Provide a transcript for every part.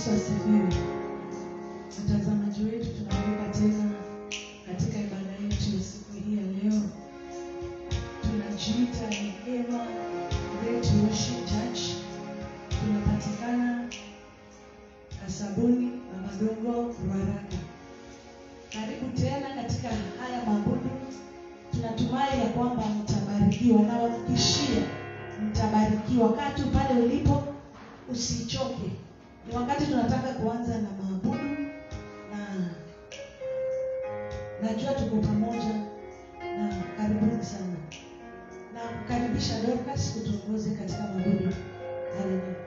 Yesu asifiwe. Mtazamaji wetu, tunaweka tena katika ibada yetu ya siku hii ya leo. Tunajiita ni Ema Great Worship Church. Tunapatikana Kasabuni na Madongo, Ruaraka. Karibu tena katika haya mabudu. Tunatumai ya kwamba mtabarikiwa na wakikishia mtabarikiwa. Kaa tu pale ulipo, usichoke. Ni wakati tunataka kuanza na maabudu, na najua tuko pamoja, na karibuni sana, na kukaribisha Dorcas kutuongoze katika maabudu. Haleluya.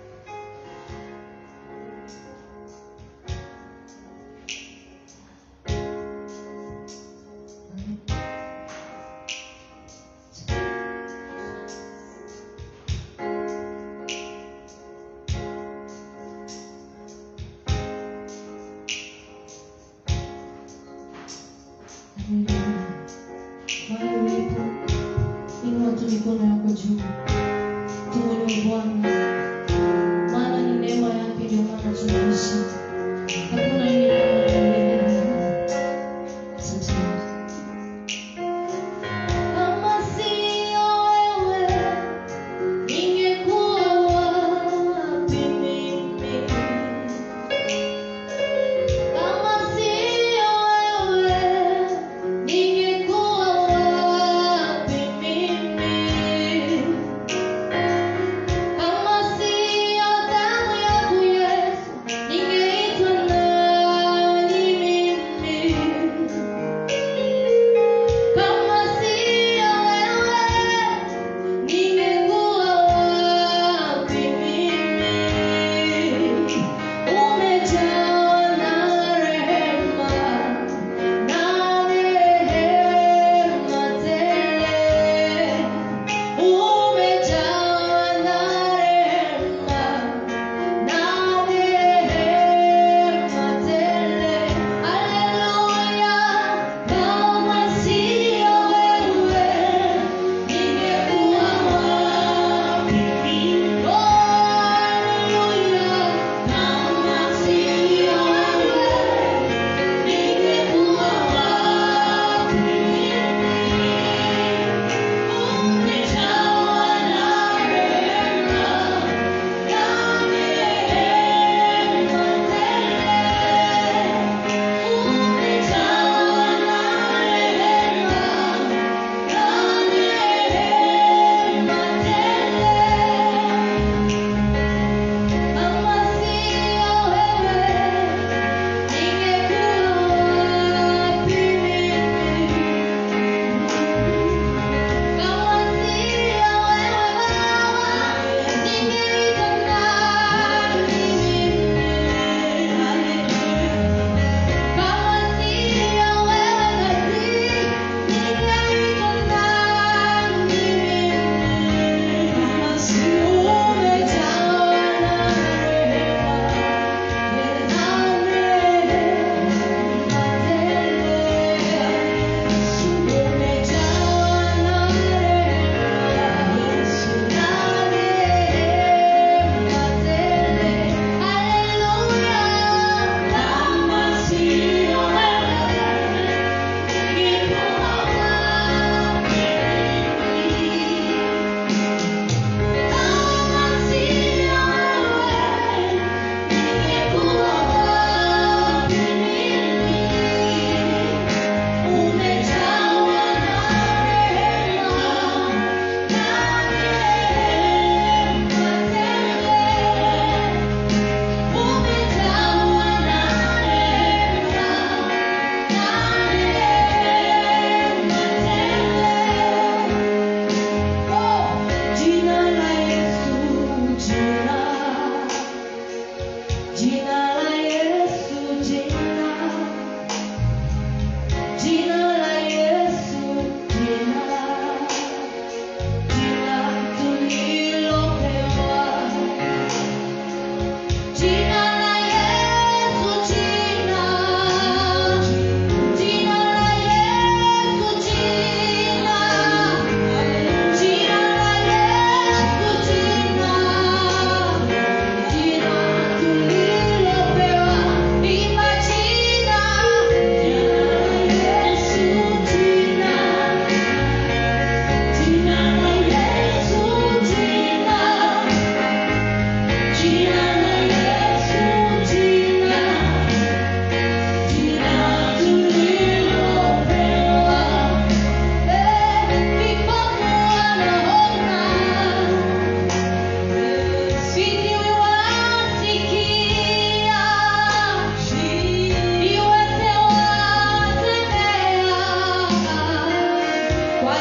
mahali ulipo, inua tu mikono yako juu, tumwinue Bwana, maana ni neema yake ndio maana tunaishi. Hakuna aliye kama yeye. Asante. Kama sio wewe, ningekuwa wapi mimi? Kama sio wewe, ningekuwa wapi mimi? Kama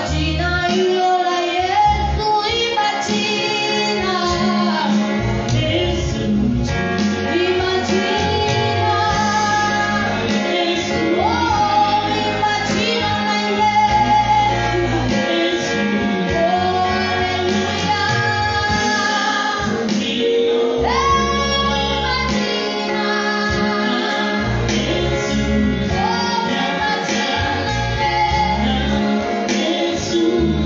jina hilo la Yesu, imba jina. Imba jina. Oh, imba jina la Yesu. Oh, haleluya. Yesu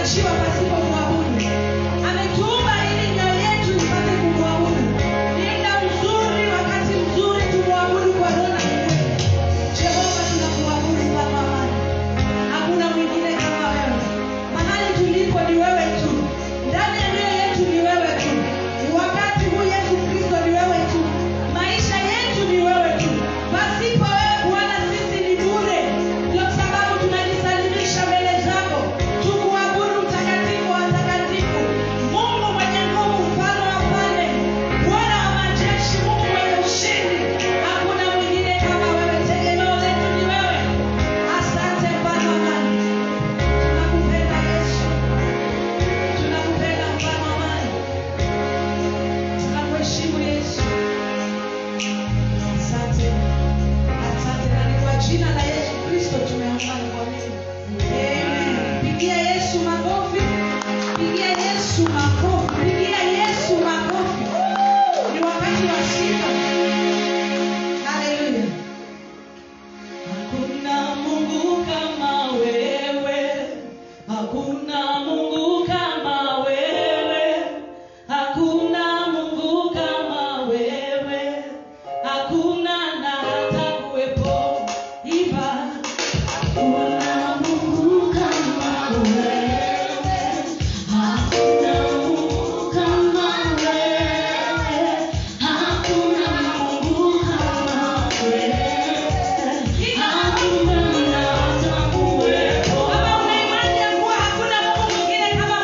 hatukuachiwa pasipo kumwabudu. Ametuumba ili mioyo yetu ipate kumwabudu. Ni muda mzuri, wakati mzuri tumwabudu kwa roho na kweli. Jehova, tunakuabudu Baba wa amani. Hakuna mwingine kama wewe. Mahali tulipo ni wewe tu, ndani ya mioyo yetu ni wewe tu, wakati huu Yesu Kristo ni wewe tu, maisha yetu ni wewe tu. Pasipo wewe Bwana sisi ni bure. Ndio sababu tunajisalimisha mbele zako, tukuabudu mtakatifu wa watakatifu, Mungu mwenye nguvu, mfalme wa falme, Bwana wa majeshi, Mungu mwenye ushindi. Hakuna mwingine kama wewe, tegemeo letu ni wewe. Asante Bwana wa amani. Tunakupenda Yesu. Tunakupenda mfalme wa amani. Tunakuheshimu Yesu. Asante. Asante na ni kwa jina la Yesu Kristo tumeomba na kuamini. Amen. Pigia Yesu makofi. Pigia Yesu makofi. Pigia Yesu makofi. Ni wakati wa sifa. Hallelujah. Hakuna Mungu kama wewe, hakuna Mungu kama wewe, hakuna Mungu kama wewe, hakuna na hata kuwepo iva. Hakuna Mungu kama wewe, hakuna Mungu kama wewe, hakuna Mungu kama wewe. Kama una imani ya kuwa hakuna Mungu mwingine kama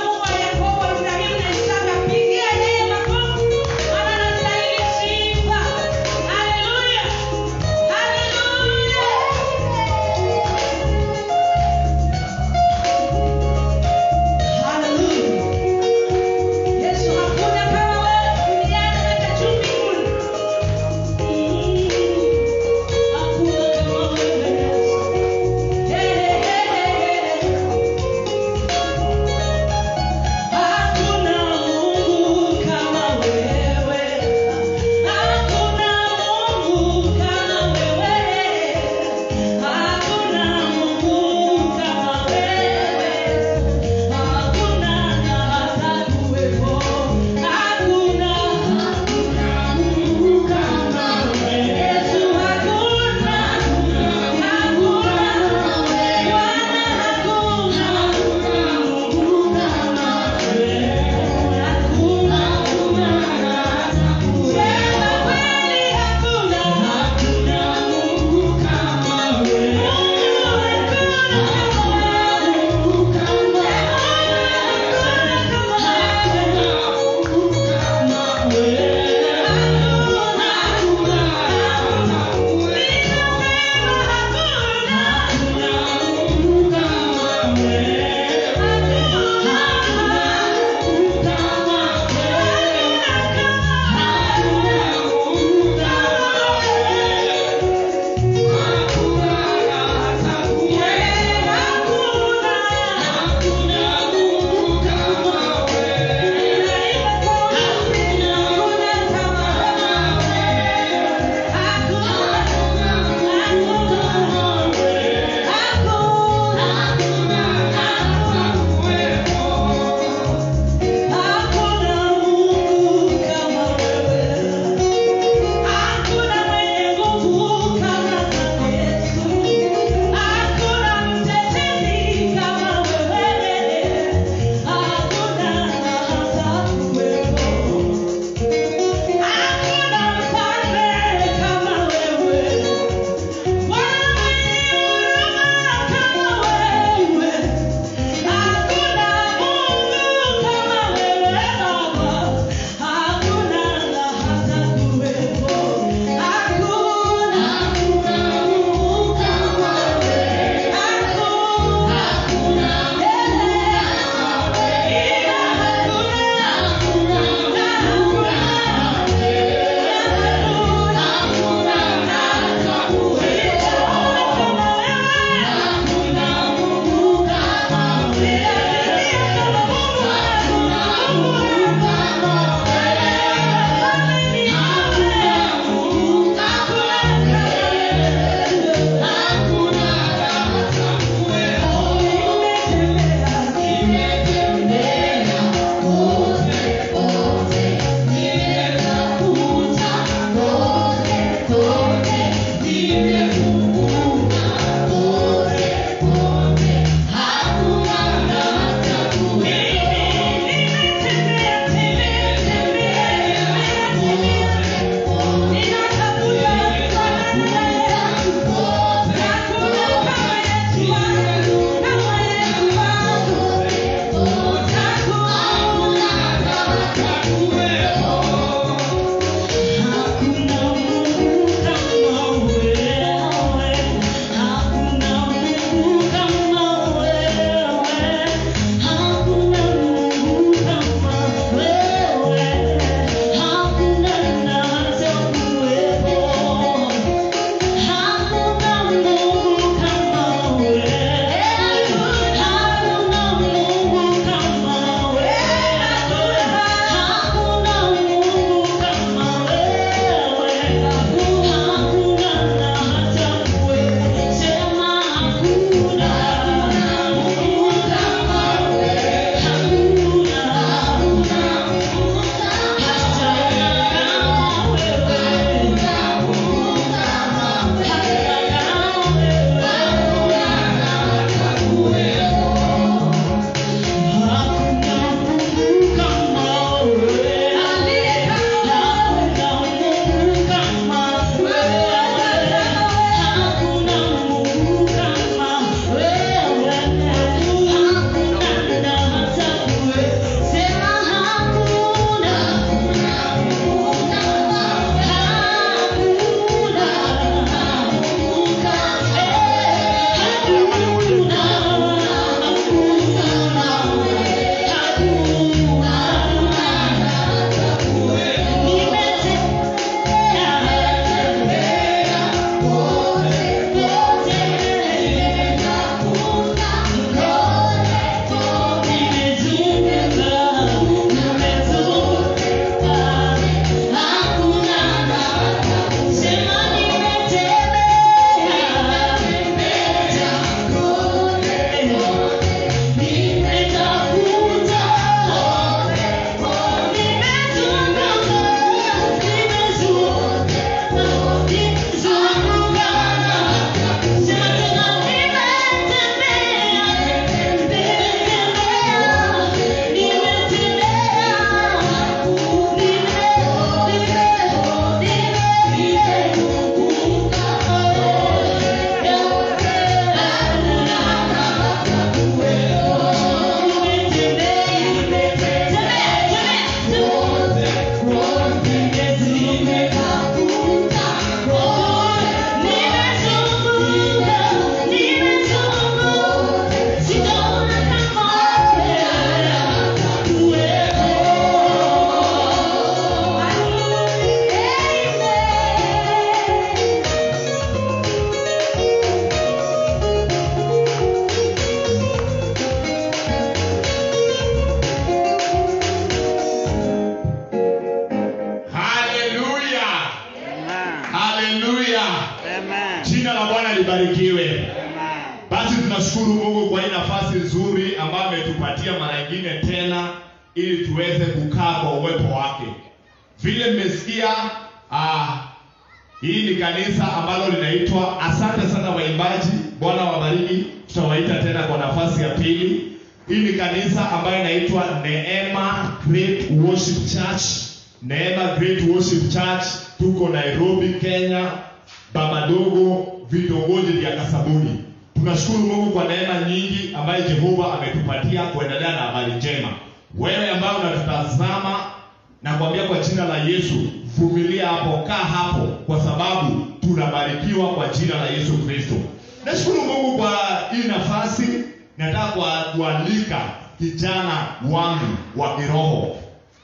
tunashukuru mungu kwa hii nafasi nzuri ambayo ametupatia mara ingine tena ili tuweze kukaa kwa uwepo wake vile mmesikia ah, hii ni kanisa ambalo linaitwa asante sana waimbaji bwana wabariki tutawaita tena kwa nafasi ya pili hii ni kanisa ambayo inaitwa neema great worship church neema great worship church tuko nairobi kenya babadogo vitongoji vya kasabuni tunashukuru mungu kwa neema nyingi ambayo jehova ametupatia kuendelea na habari njema wewe ambayo unatutazama nakwambia kwa jina la yesu vumilia hapo kaa hapo kwa sababu tunabarikiwa kwa jina la yesu kristo nashukuru mungu kwa hii nafasi nataka kwa- kualika kijana wangu wa kiroho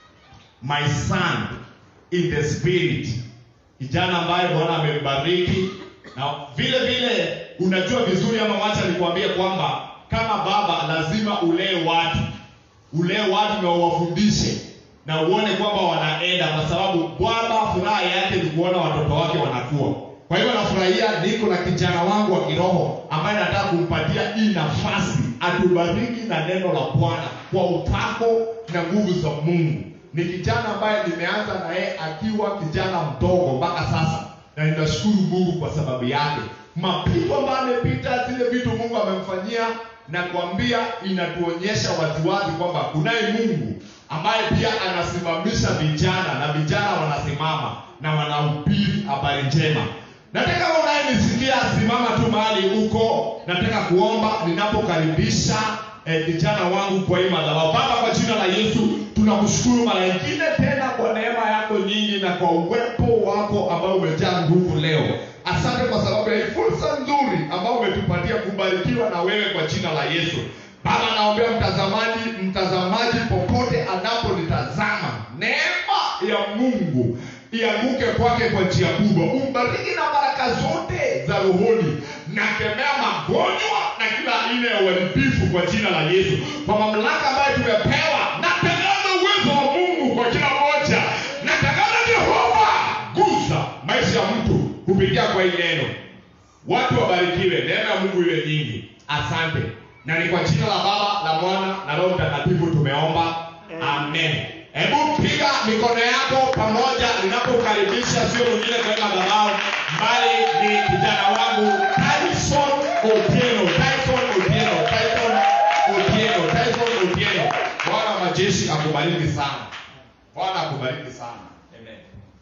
my son in the spirit kijana ambaye bwana amembariki na vile vile unajua vizuri ama wacha nikwambie kwamba kama baba lazima ulee watu ulee watu na uwafundishe na uone kwamba wanaenda kwa sababu bwana furaha yake ni kuona watoto wake wanakuwa kwa hivyo nafurahia niko na kijana wangu wa kiroho ambaye nataka kumpatia hii nafasi atubariki na neno la bwana kwa upako na nguvu za mungu ni kijana ambaye nimeanza na yeye akiwa kijana mdogo mpaka sasa na ninashukuru mungu kwa sababu yake mapito ambayo amepita zile vitu mungu amemfanyia na kuambia inatuonyesha waziwazi kwamba kunaye mungu ambaye pia anasimamisha vijana na vijana wanasimama na wanahubiri habari njema nataka kama unayenisikia simama tu mahali huko nataka kuomba ninapokaribisha eh, vijana wangu kwa hii madhabahu baba kwa jina la yesu tunakushukuru mara ingine tena kwa neema yako nyingi na kwa uwepo wako ambao umejaa nguvu leo asante kwa sababu ya hii fursa nzuri ambao umetupatia kubarikiwa na wewe kwa jina la yesu baba naombea mtazamaji mtazamaji popote anapolitazama neema ya mungu ianguke kwake kwa njia kubwa umbariki na baraka zote za rohoni nakemea magonjwa na kila aina ya uharibifu kwa jina la yesu kwa mamlaka ambayo tumepewa natangaza uwezo wa mungu kwa kila moja natangaza jehova gusa maisha ya mtu kupitia kwa hii neno watu wabarikiwe neema ya mungu iwe nyingi asante na ni kwa jina la baba la mwana na roho mtakatifu tumeomba amen hebu piga mikono yako pamoja ninapokaribisha sio mwingine kwenda madhabahu bali ni kijana wangu tyson otieno tyson otieno tyson otieno tyson otieno bwana wa majeshi akubariki sana bwana akubariki sana amen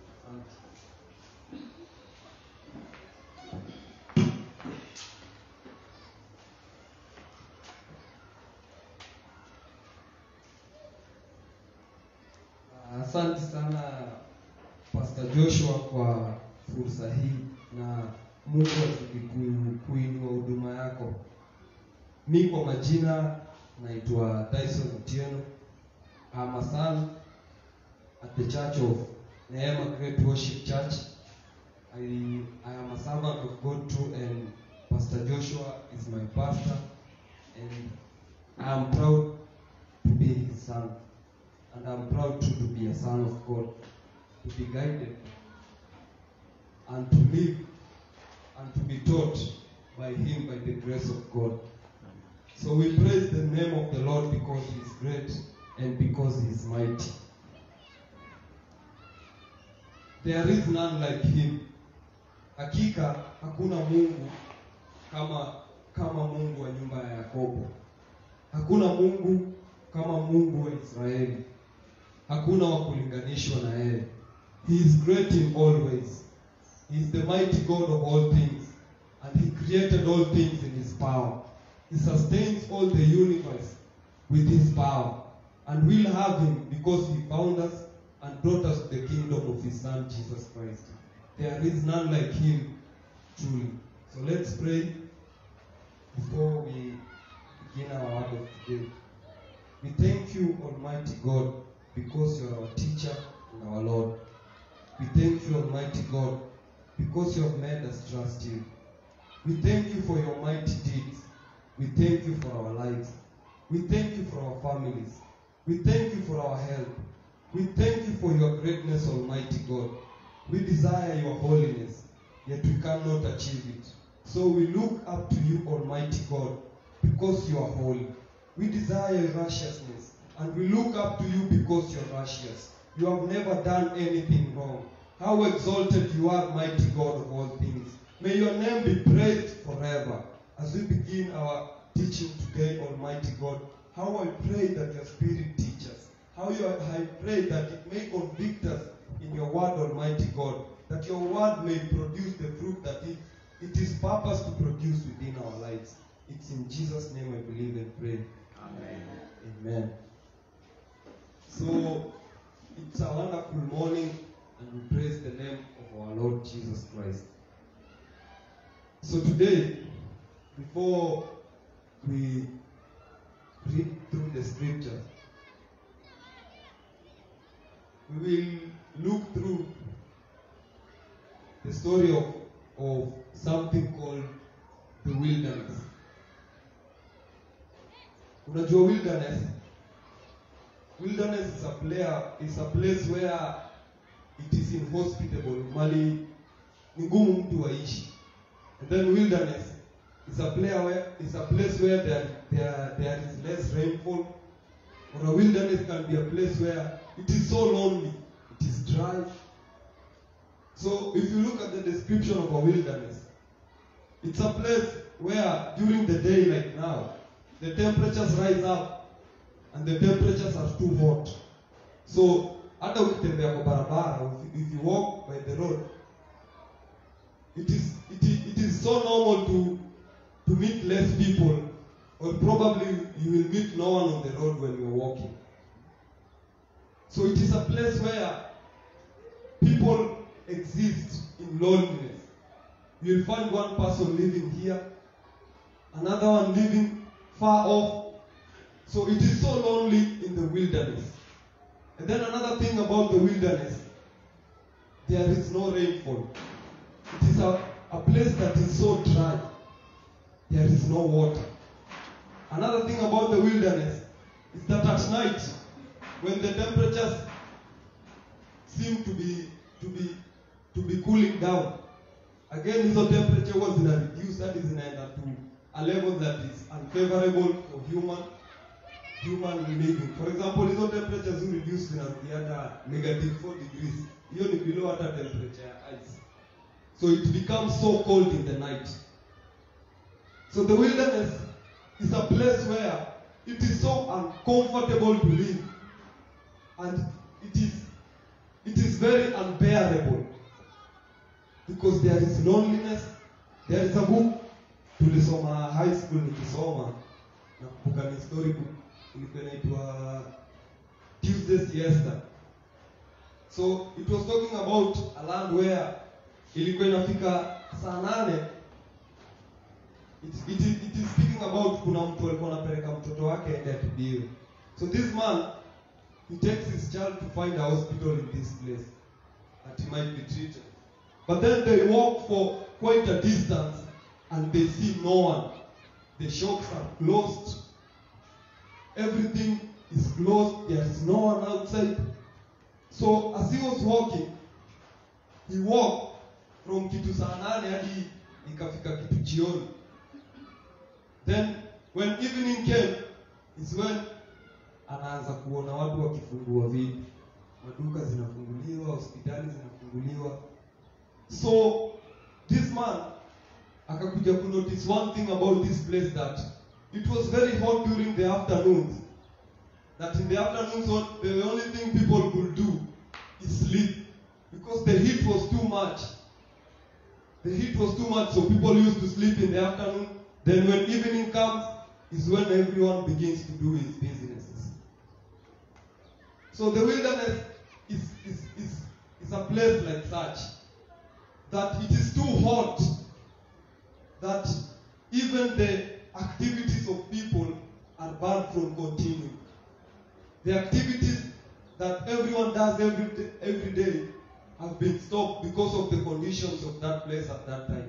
Asante sana Pastor Joshua kwa fursa hii na Mungu azidi ku- kuinua huduma yako. Mi kwa majina naitwa Dyson Otieno. I'm a son at the Church of Neema Great Worship Church. I, I am a servant of God too and Pastor Joshua is my pastor and I am proud to be his son and I'm proud too to be a son of God, to be guided and to live and to be taught by Him by the grace of God. So we praise the name of the Lord because He is great and because He is mighty. There is none like Him. Hakika hakuna Mungu kama kama Mungu wa nyumba ya Yakobo. Hakuna Mungu kama Mungu wa Israeli. Hakuna wa kulinganishwa na yeye. He is great in all ways. He is the mighty God of all things, and He created all things in His power. He sustains all the universe with His power, and we'll have Him because He found us and brought us to the kingdom of His Son Jesus Christ. There is none like Him, truly. So let's pray before we begin our word of today. We thank you, Almighty God, because you are our teacher and our Lord. We thank you, Almighty God, because you have made us trust you. We thank you for your mighty deeds. We thank you for our lives. We thank you for our families. We thank you for our health. We thank you for your greatness, Almighty God. We desire your holiness, yet we cannot achieve it. So we look up to you, Almighty God, because you are holy. We desire your righteousness, and we look up to you because you are righteous. You have never done anything wrong. How exalted you are, mighty God of all things. May your name be praised forever. As we begin our teaching today, Almighty God, how I pray that your Spirit teach us. How you, I pray that it may convict us in your word, Almighty God, that your word may produce the fruit that it, it is purpose to produce within our lives. It's in Jesus' name I believe and pray. Amen. Amen. So it's a wonderful morning and we praise the name of our Lord Jesus Christ. So today, before we read through the scripture, we will look through the story of, of something called the wilderness. Unajua wilderness? Wilderness is a player, is a place where it is inhospitable, mali ni ngumu mtu aishi. And then wilderness is a player where is a place where there, there, there is less rainfall. Or a wilderness can be a place where it is so lonely, it is dry. So if you look at the description of a wilderness, it's a place where during the day like now, the temperatures rise up and the temperatures are too hot. So hata ukitembea kwa barabara, if, if you walk by the road, it is, it is, it is so normal to, to meet less people or probably you will meet no one on the road when you're walking. So it is a place where people exist in loneliness. You will find one person living here, another one living far off. So it is so lonely in the wilderness. And then another thing about the wilderness, there is no rainfall. It is a, a place that is so dry. There is no water. Another thing about the wilderness is that at night, when the temperatures seem to be to be to be cooling down, again hizo temperature huwa zina reduce hadi zinaenda to a level that is unfavorable for human human living. For example, hizo temperatures hu reduce zinarudi hata negative 4 degrees. Hiyo ni below hata temperature ya ice. So it becomes so cold in the night. So the wilderness is a place where it is so uncomfortable to live. And it is it is very unbearable. Because there is loneliness. There is a book tulisoma high school nikisoma nakumbuka ni story book ilikuwa inaitwa Tuesday Siesta. So it was talking about a land where ilikuwa inafika saa nane it, it, is- it is speaking about kuna mtu alikuwa anapeleka mtoto wake aende atibiwe. So this man he takes his child to find a hospital in this place that he might be treated. But then they walk for quite a distance and they see no one. The shops are closed. Everything is closed. There is no one outside. So as he was walking, he walked from kitu saa nane hadi ikafika kitu jioni. Then when evening came is when anaanza kuona watu wakifungua vitu, maduka zinafunguliwa, hospitali zinafunguliwa. So this man akakuja kunotice one thing about this place that it was very hot during the afternoons. That in the afternoons what- the only thing people could do is sleep because the heat was too much. The heat was too much, so people used to sleep in the afternoon. Then when evening comes, is when everyone begins to do his businesses. So the wilderness is, is, is, is a place like such that it is too hot that even the activities of people are banned from continuing. The activities that everyone does every day, every day have been stopped because of the conditions of that place at that time.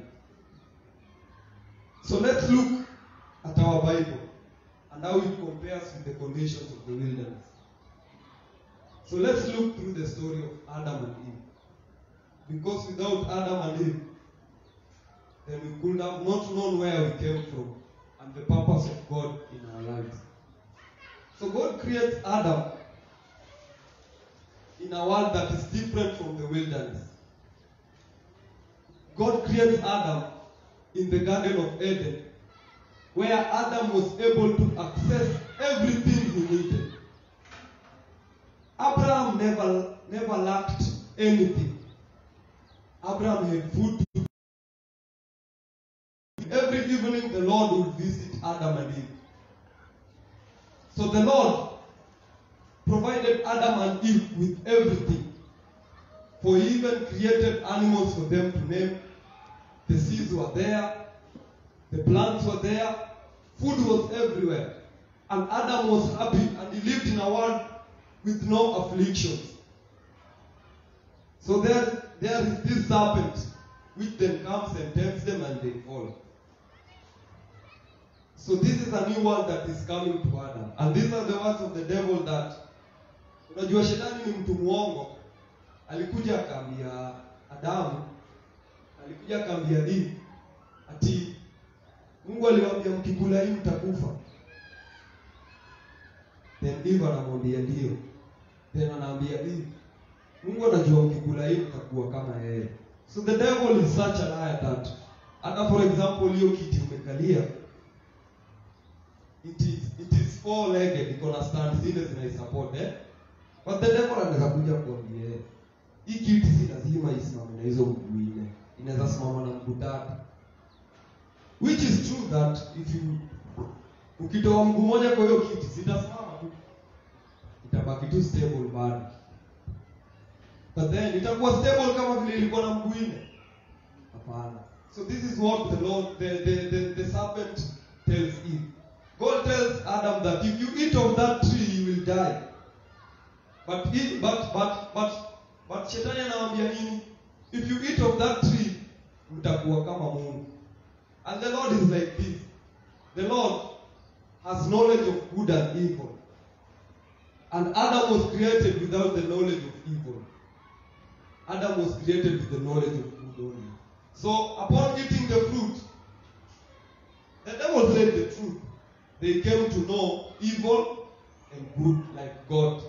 So let's look at our Bible and how it compares with the conditions of the wilderness. So let's look through the story of Adam and Eve. Because without Adam and Eve, then we could have not known where we came from and the purpose of God in our lives. So God creates Adam in a world that is different from the wilderness. God creates Adam in the Garden of Eden, where Adam was able to access everything he needed. Abraham never, never lacked anything. Abraham had food to Every evening the Lord would visit Adam and Eve. So the Lord provided Adam and Eve with everything. For he even created animals for them to name. The seeds were there, the plants were there, food was everywhere. And Adam was happy and he lived in a world with no afflictions. So there, there is this serpent which then comes and tempts them and they fall. So this is a new world that is coming to Adam. And these are the words of the devil that unajua shetani ni mtu mwongo. Alikuja akaambia Adamu, alikuja akaambia Eve ati Mungu aliwaambia mkikula hii mtakufa. Then Eve anamwambia ndio. Then anaambia Eve, Mungu anajua mkikula hii mtakuwa kama yeye. So the devil is such a liar that hata for example hiyo kiti umekalia it is it is four legged iko na stand zile zinaisupport eh but the devil anaweza kuja kuambia eh, hii kiti si lazima isimame na hizo mguu nne inaweza simama na mguu tatu which is true that if you ukitoa mguu moja kwa hiyo kiti sitasimama tu itabaki tu stable bado but then itakuwa stable kama vile ilikuwa na mguu nne hapana so this is what the lord the, the, the, the serpent tells eve god tells adam that if you eat of that tree you will die but if, but but but but shetani anawaambia nini if you eat of that tree mtakuwa kama mungu and the lord is like this the lord has knowledge of good and evil and adam was created without the knowledge of evil Adam was created with the knowledge of good only. So upon eating the fruit, the devil said the truth. They came to know evil and good like God.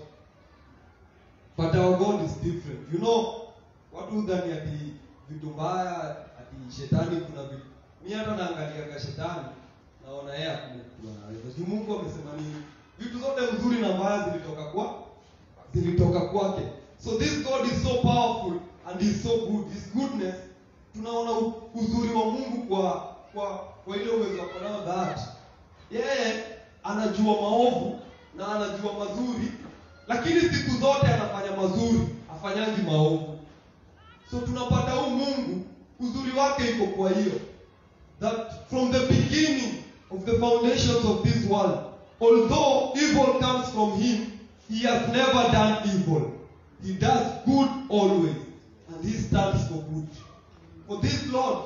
But our God is different. You know, watu hudhani ati vitu mbaya ati shetani kuna vitu. Mimi hata naangaliaga shetani naona yeye hakuna kitu anaweza. Juu Mungu amesema nini? Vitu zote nzuri na mbaya zilitoka kwa zilitoka kwake. So this God is so powerful and is so good. His goodness tunaona u- uzuri wa Mungu kwa kwa kwa ile uwezo wako nao that yeye anajua maovu na anajua mazuri, lakini siku zote anafanya mazuri, afanyaji maovu. So tunapata huu Mungu uzuri wake iko kwa hiyo that from the beginning of the foundations of this world, although evil comes from him, he has never done evil. He does good always, and he stands for good. For this Lord,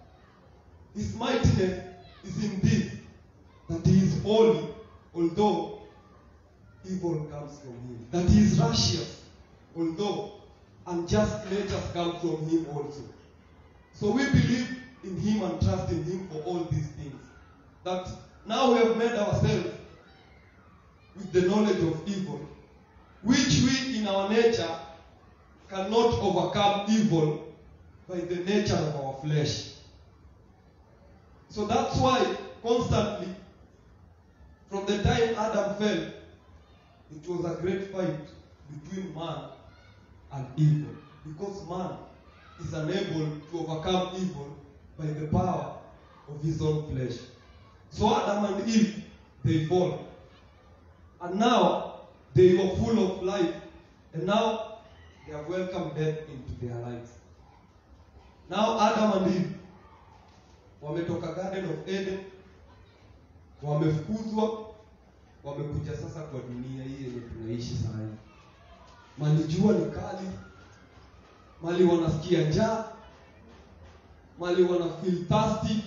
his mightiness is in this, that he is holy, although evil comes from him. That he is righteous, although unjust natures come from him also. So we believe in him and trust in him for all these things. That now we have made ourselves with the knowledge of evil, which we in our nature cannot overcome evil by the nature of our flesh. So that's why constantly, from the time Adam fell, it was a great fight between man and evil. Because man is unable to overcome evil by the power of his own flesh. So Adam and Eve, they fall. And now they were full of life. And now they have welcomed death into their lives. Now Adam and Eve wametoka Garden of Eden, wamefukuzwa, wamekuja sasa kwa dunia hii yenye tunaishi saa hii. Mali jua ni kali, mali wanasikia njaa, mali wana feel thirsty.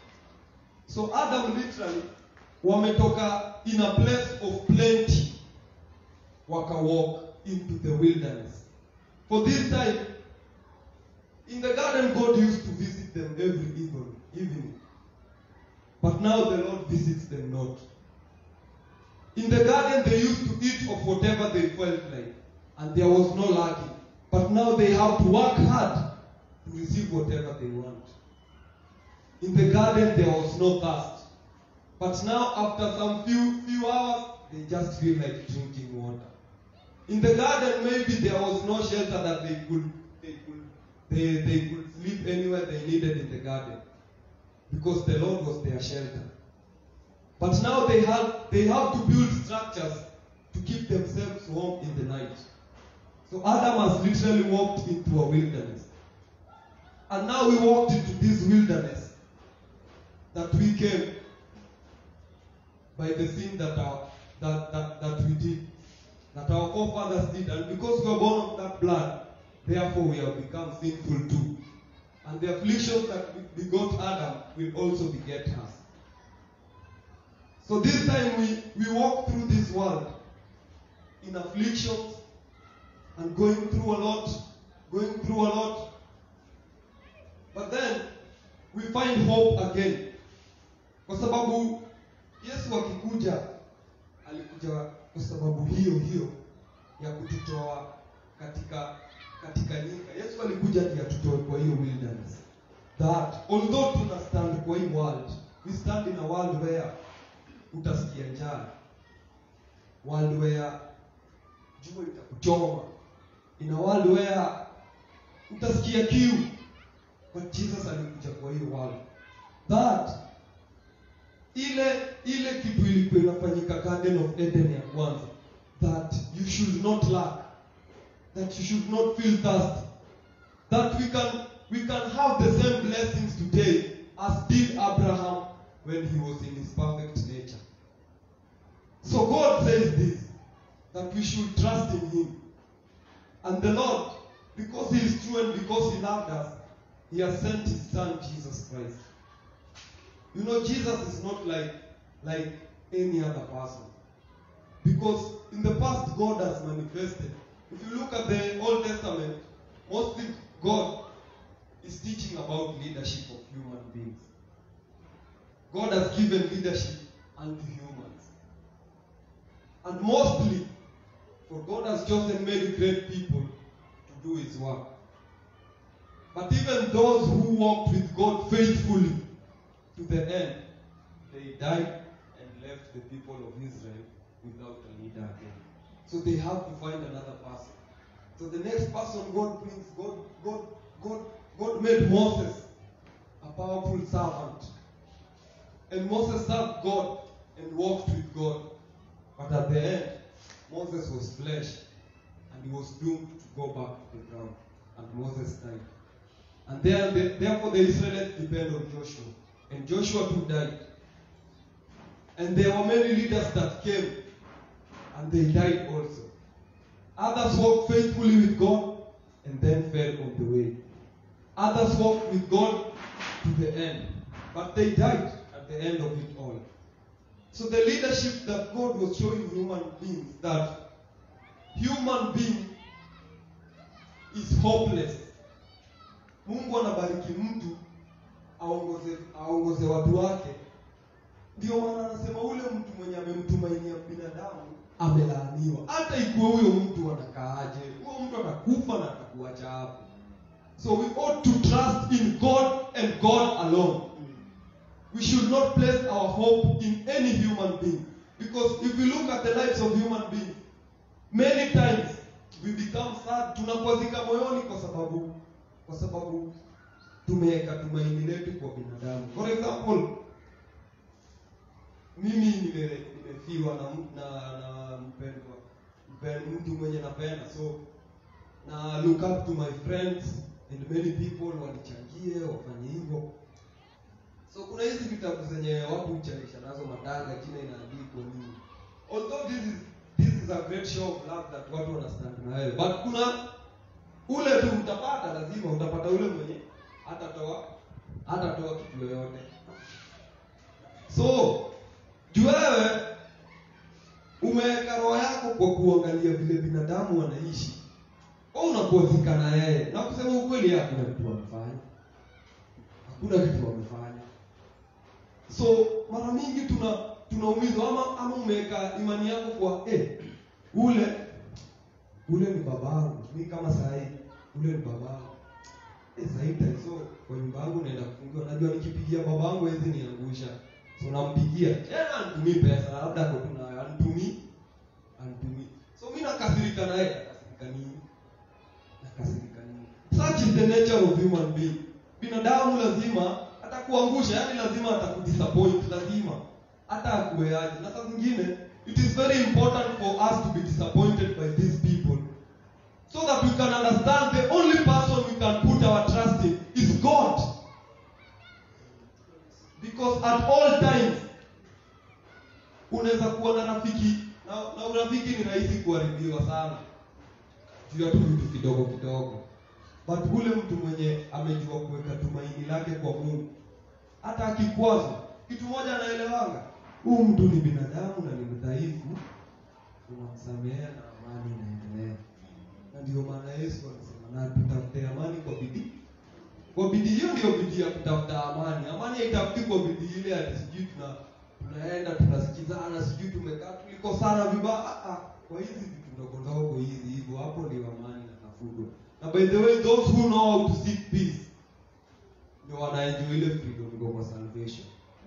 So Adam literally wametoka in a place of plenty waka walk into the wilderness. For this time, in the garden, God used to visit them every evening. evening. but now the Lord visits them not. In the garden, they used to eat of whatever they felt like, and there was no lacking. But now they have to work hard to receive whatever they want. In the garden, there was no thirst. But now, after some few few hours, they just feel like drinking water. In the garden, maybe there was no shelter that they could they could they, they could sleep anywhere they needed in the garden. Because the Lord was their shelter. But now they have they have to build structures to keep themselves warm in the night. So Adam has literally walked into a wilderness. And now we walked into this wilderness that we came by the sin that our that, that, that we did, that our forefathers did. And because we are born of that blood, therefore we have become sinful too. And the afflictions that begot Adam will also beget us. So this time we, we walk through this world in afflictions and going through a lot, going through a lot. But then we find hope again. Kwa sababu Yesu akikuja alikuja kwa sababu hiyo hiyo ya kututoa katika katika nyika. Yesu alikuja ndiye atutoe kwa hiyo wilderness. That although tuna stand kwa hii world, we stand in a world where utasikia njaa. World where jua itakuchoma. In a world where utasikia kiu. But Jesus alikuja kwa hiyo world. That ile ile kitu ilikuwa inafanyika Garden of Eden ya kwanza that you should not lack that you should not feel thirsty that we can we can have the same blessings today as did Abraham when he was in his perfect nature so God says this that we should trust in him and the Lord because he is true and because he loved us he has sent his son Jesus Christ you know, Jesus is not like like any other person. Because in the past, God has manifested. If you look at the Old Testament, mostly God is teaching about leadership of human beings. God has given leadership unto humans. And mostly, for God has chosen many great people to do his work. But even those who walked with God faithfully to the end, they died and left the people of Israel without a leader again. So they have to find another person. So the next person God brings, God, God, God, God made Moses a powerful servant. And Moses served God and walked with God. But at the end, Moses was flesh and he was doomed to go back to the ground. And Moses died. And there, the, therefore the Israelites depend on Joshua. And Joshua too died. And there were many leaders that came and they died also. Others walked faithfully with God and then fell on the way. Others walked with God to the end, but they died at the end of it all. So the leadership that God was showing human beings that human being is hopeless. Mungu anabariki mtu aongoze aongoze watu wake. Ndio maana anasema ule mtu mwenye amemtumainia binadamu amelaaniwa. Hata ikuwe huyo mtu anakaaje, huyo mtu atakufa na atakuacha hapo. So we ought to trust in God and God alone. We should not place our hope in any human being. Because if we look at the lives of human beings, many times we become sad, tunakwazika moyoni kwa sababu kwa sababu tumeweka tumaini letu kwa binadamu. For example, mimi nime- nimefiwa na, m- na, na mpendwa mpen- mtu mwenye napenda so na look up to my friends and many people wanichangie wafanye hivyo so kuna hizi vitabu zenye watu huchanisha nazo madanga jina inaandikwa nini although this is, this is a great show of love that watu wanastand na wewe but kuna ule tu utapata lazima utapata ule mwenye hatatoa hatatoa kitu yoyote so juu wewe umeweka roho yako kwa kuangalia vile binadamu wanaishi au unakuazika na yeye na kusema ukweli yeye hakuna kitu wamefanya hakuna kitu wamefanya so mara mingi tuna tunaumizwa ama ama umeweka imani yako kwa eh, ule ule ni babangu mi kama sahii ule ni babangu eh, sahii taiso kwa nyumba yangu naenda kufungiwa najua nikipigia babangu hezi niangusha so nampigia tena anitumii pesa labda ako tu nayo anitumii anitumii so mi nakasirika naye nakasirika nini nakasirika nini such is the nature of human being binadamu lazima atakuangusha yani lazima atakudisappoint lazima hata akueaje na saa zingine it is very important for us to be disappointed by these people so that we can understand the only person we can put our trust in is god because at all times unaweza kuwa na rafiki na, na urafiki ni rahisi kuharibiwa sana juu ya tu vitu kidogo kidogo but ule mtu mwenye amejua kuweka tumaini lake kwa mungu hata akikwazwa kitu moja anaelewanga huu mtu ni binadamu na ni mdhaifu unamsamehea na amani inaendelea na ndio maana yesu alisema na tutafute amani kwa bidii kwa bidii hiyo ndio bidii ya kutafuta amani amani haitafuti kwa bidii ile ati sijui tuna tunaenda tunasikizana sijui tumekaa tulikosana vibaya Ah, ah, kwa hizi vitu ndogo ndogo hizi hivyo hapo ndio amani inatafutwa na by the way those who know how to seek peace ndio wanaenjoy ile freedom iko kwa salvation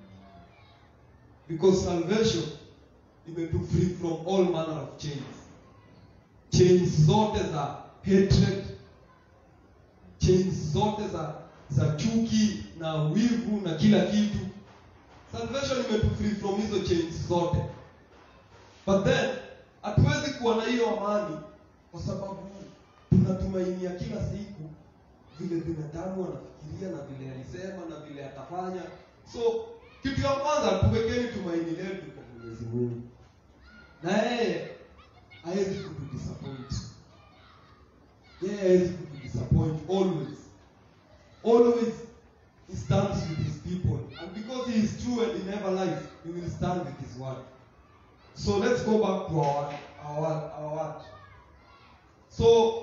because salvation imetu free from all manner of chains chains zote za hatred chains zote za za chuki na wivu na kila kitu salvation imetu free from hizo chains zote but then hatuwezi kuwa na hiyo amani kwa sababu tunatumainia kila siku vile binadamu anafikiria na vile alisema na vile atafanya so kitu ya kwanza tuwekeni tumaini letu kwa mwenyezi mungu na yeye hawezi kutudisappoint yeye hawezi kutudisappoint always always he stands with his people and because he is true and he never lies he will stand with his word so let's go back to our our our word so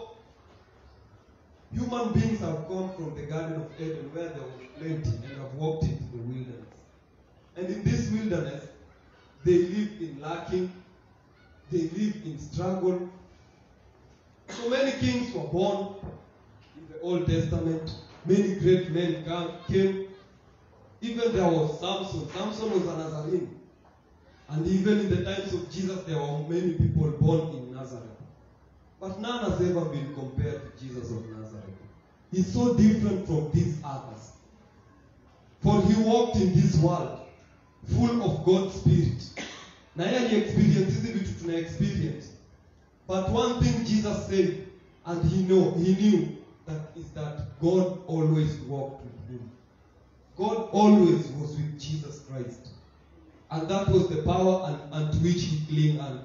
human beings have come from the garden of eden where there was plenty and have walked into the wilderness and in this wilderness they live in lacking they live in struggle so many kings were born in the old testament many great men come, came even there was samson samson was a nazarene and even in the times of jesus there were many people born in nazareth but none has ever been compared to jesus of nazareth he's so different from these others for he walked in this world full of god's spirit na yeye aliexperience hizi vitu tuna experience but one thing jesus said and he know he knew that is that god always walked with him god always was with jesus christ and that was the power and, and to which he cling unto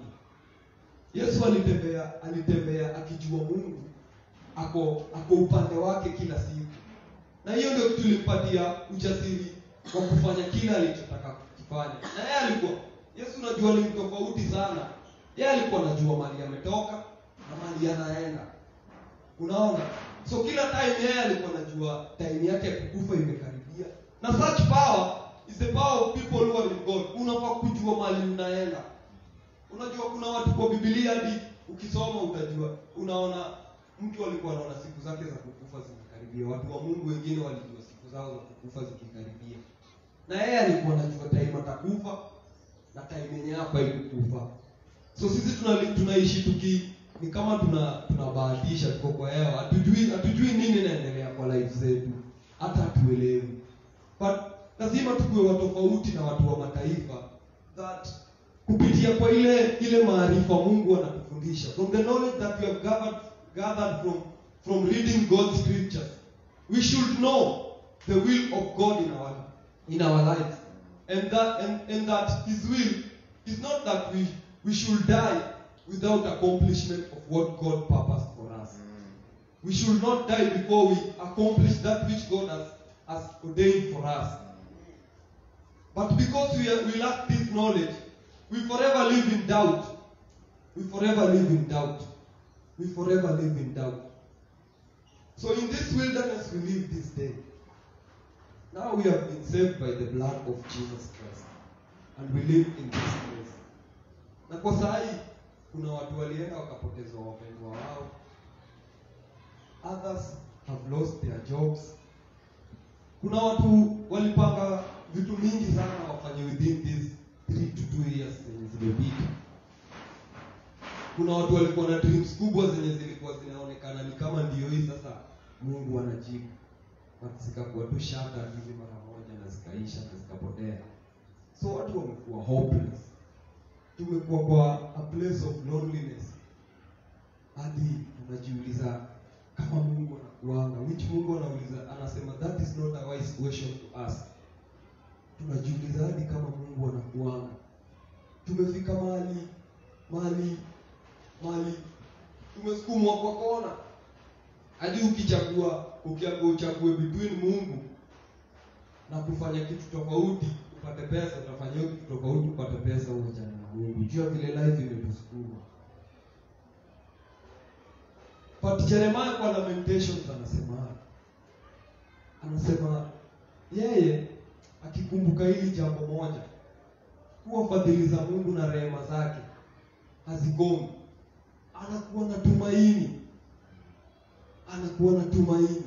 yesu alitembea alitembea akijua mungu ako ako upande wake kila siku na hiyo ndio kitu ilimpatia ujasiri wa kufanya kile alichotaka kufanya na yeye alikuwa yesu unajua ni tofauti sana yeye alikuwa anajua mali ametoka na mali anaenda unaona so kila time yeye alikuwa anajua time yake ya kukufa imekaribia na such power is the power of people who are in god unafaa kujua mali unaenda unajua kuna watu kwa bibilia hadi ukisoma utajua unaona mtu alikuwa anaona siku zake za kukufa zimekaribia watu wa mungu wengine walijua siku zao za kukufa zikikaribia na yeye alikuwa anajua time atakufa na time yenye hapa ilikufa so sisi tunali, tunaishi tuki ni kama tuna tunabahatisha tuko kwa hewa hatujui hatujui nini inaendelea kwa life zetu hata hatuelewi but lazima tukuwe watofauti na watu wa mataifa that kupitia kwa ile ile maarifa mungu anatufundisha from the knowledge that we have gathered, gathered from, from reading god's scriptures we should know the will of god in our, in our lives and that, and, and that his will is not that we, we should die without accomplishment of what god purposed for us we should not die before we accomplish that which god has, has ordained for us but because we, are, we lack this knowledge we forever live in doubt. We forever live in doubt. We forever live in doubt. So in this wilderness we live this day. Now we have been saved by the blood of Jesus Christ and we live in this place. Na kwa saa hii kuna watu walienda wakapoteza wapendwa wao. Others have lost their jobs. Kuna watu walipanga vitu mingi sana wafanye within these 3 to 2 years zenye zimepita. Kuna watu walikuwa na dreams kubwa zenye zilikuwa zinaonekana ni kama ndio hii sasa Mungu anajibu. But zikakuwa tu shaka hivi mara moja na zikaisha na zikapotea. So watu wamekuwa hopeless. Tumekuwa kwa a place of loneliness. Hadi unajiuliza kama Mungu anakuanga, which Mungu anauliza anasema that is not a wise question to ask. Tunajiuliza hadi kama Mungu anakuanga. Tumefika mahali mahali mahali tumesukumwa kwa kona hadi ukichagua ukiambiwa uchague between Mungu na kufanya kitu tofauti upate pesa, utafanya hiyo kitu tofauti upate pesa, uachane na Mungu. Jua vile life imetusukuma. But Jeremiah kwa Lamentations anasema anasema yeye akikumbuka hili jambo moja, kuwa fadhili za Mungu na rehema zake hazikomi, anakuwa na tumaini anakuwa na tumaini.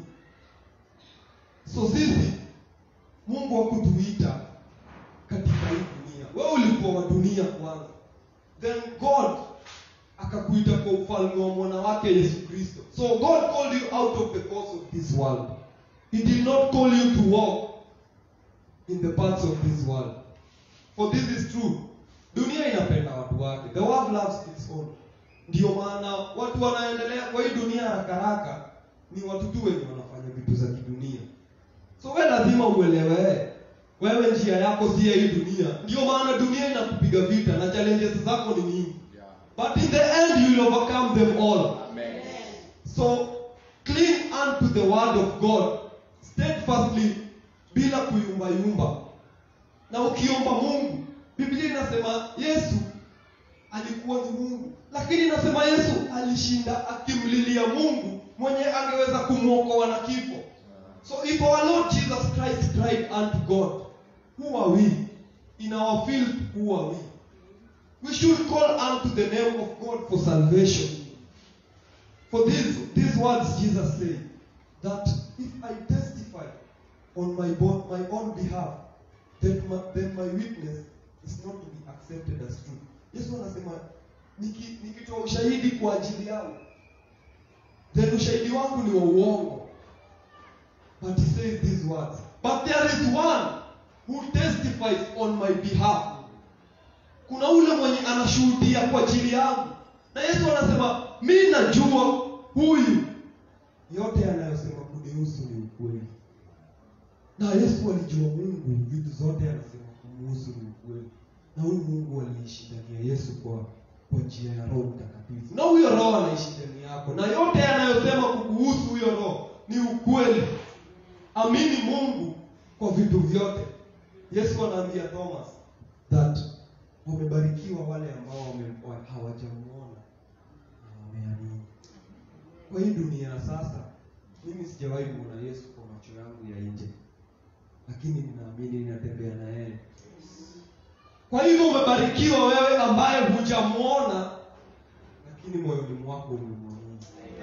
So sisi Mungu hakutuita katika hii dunia. Wewe ulikuwa wa dunia kwanza, then God akakuita kwa ufalme wa mwana wake Yesu Kristo. So God called you out of the course of this world. He did not call you to walk in the paths of this world. For this is true. Dunia inapenda watu wake. The world loves its own. Ndio maana watu wanaendelea kwa hii dunia haraka haraka ni watu tu wenye wanafanya vitu za kidunia. So wewe lazima uelewe wewe njia yako si ya hii dunia. Ndio maana dunia inakupiga vita na challenges zako ni nyingi. But in the end you will overcome them all. Amen. So cling unto the word of God steadfastly bila kuyumbayumba. Na ukiomba Mungu, Biblia inasema Yesu alikuwa ni Mungu, lakini inasema Yesu alishinda akimlilia Mungu mwenye angeweza kumwokoa na kifo. So if our Lord Jesus Christ cried unto God, who are we? In our field, who are we? We should call unto the name of God for salvation. For these, these words Jesus said, that if I testify on my, bo- my own behalf, then my, then my witness is not to be accepted as true. Yesu anasema niki- nikitoa ushahidi kwa ajili yangu, then ushahidi wangu ni wa uongo. But he says these words, but there is one who testifies on my behalf. Kuna ule mwenye anashuhudia kwa ajili yangu, na Yesu anasema mi najua huyu yote anayosema kunihusu ni ukweli. Na Yesu alijua Mungu, vitu zote anasema kumuhusu ni ukweli, na huyu Mungu aliishi ndani ya Yesu kwa kwa njia ya Roho Mtakatifu, na huyo Roho anaishi ndani yako, na yote anayosema kukuhusu huyo Roho ni ukweli. Amini Mungu kwa vitu vyote. Yesu anaambia Thomas that wamebarikiwa wale ambao wame- wa- hawajamuona na wameamini. Kwa hii dunia ya sasa, mimi sijawahi kuona Yesu kwa macho yangu ya nje, lakini ninaamini ninatembea na yeye. Kwa hivyo umebarikiwa wewe ambaye hujamuona, lakini moyoni mwako umemwamini.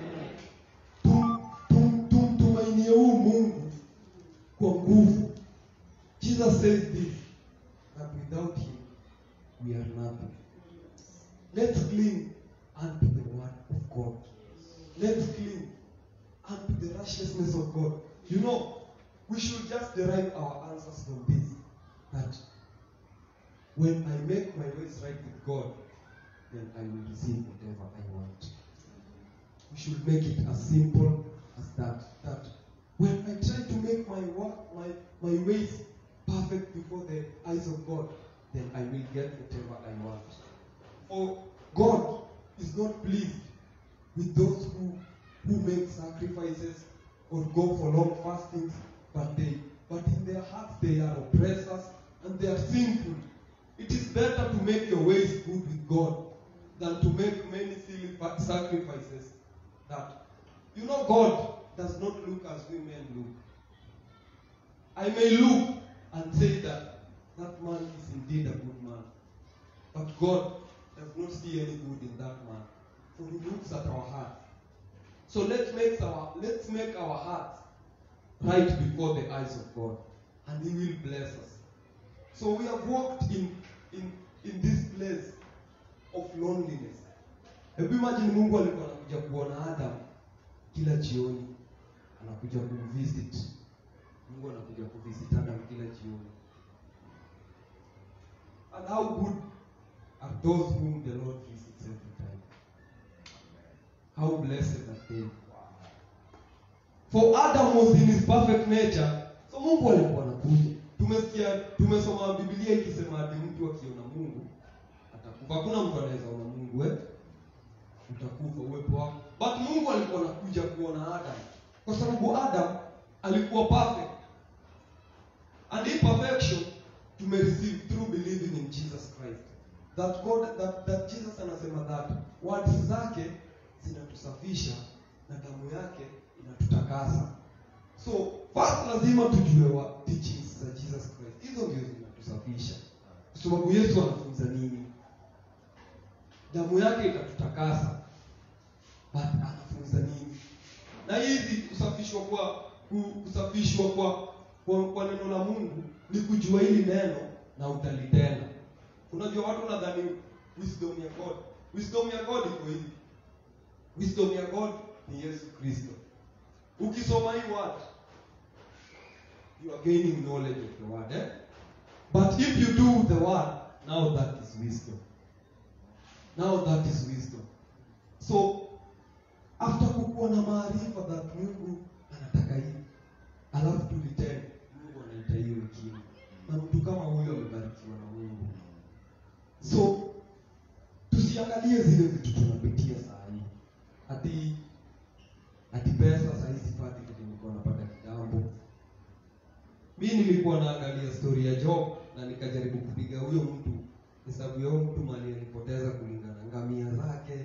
Tum- tum- Tumtumainie huu Mungu kwa nguvu. Jesus says this that without him we are nothing. Let's cling unto the word of God. Let's cling unto the righteousness of God. You know, we should just derive our answers from this. That when I make my ways right with God, then I will receive whatever I want. We should make it as simple as that. That when I try to make my work, my, my ways perfect before the eyes of God, then I will get whatever I want. For God is not pleased with those who who make sacrifices or go for long fastings, but they but in their hearts they are oppressors and they are sinful. It is better to make your ways good with God than to make many silly fa- sacrifices that you know God does not look as we men look. I may look and say that that man is indeed a good man. But God does not see any good in that man. For he looks at our heart. So let's make our let's make our hearts right before the eyes of God. And he will bless us. So we have walked in in in this place of loneliness. Hebu imagine Mungu alikuwa anakuja kuona Adam kila jioni, anakuja kumvisit. Mungu anakuja kuvisit Adam kila jioni. And how good are those whom the Lord visits every time? How blessed are they? For Adam was in his perfect nature, so Mungu alikuwa anakuja. Tumesikia, tumesoma Biblia ikisema ati mtu akiona Mungu atakufa. Hakuna mtu anaweza ona Mungu eh? Utakufa uwepo wako. But Mungu alikuwa anakuja kuona Adam kwa sababu Adam alikuwa perfect. And hii perfection tumereceive through believing in Jesus Christ. That God that, that Jesus anasema that words zake zinatusafisha na damu yake inatutakasa. So first lazima tujue wa teachings za Jesus Christ. Hizo ndio zinatusafisha. Kwa sababu Yesu anafunza nini? Damu yake itatutakasa. But anafunza nini? Na hizi kusafishwa kwa ku- kusafishwa kwa kwa, kwa neno la Mungu ni kujua hili neno na utalitenda. Unajua watu wanadhani wisdom ya God. Wisdom ya God iko hivi. Wisdom ya God ni Yesu Kristo. Ukisoma hii word you are gaining knowledge of the word eh? But if you do the word, now that is wisdom. Now that is wisdom. So after kukuwa na maarifa that Mungu anataka hivi, alafu tulitende, Mungu anaita hiyo hekima, na mtu kama huyo amebarikiwa na Mungu. So tusiangalie zile vitu tunapitia saa hii, ati ati pesa saa hii sipati kitu nilikuwa napata kitambo. Mi nilikuwa naangalia story ya Job na nikajaribu kupiga huyo mtu hesabu ya huyo mtu mali alipoteza kulingana na ngamia zake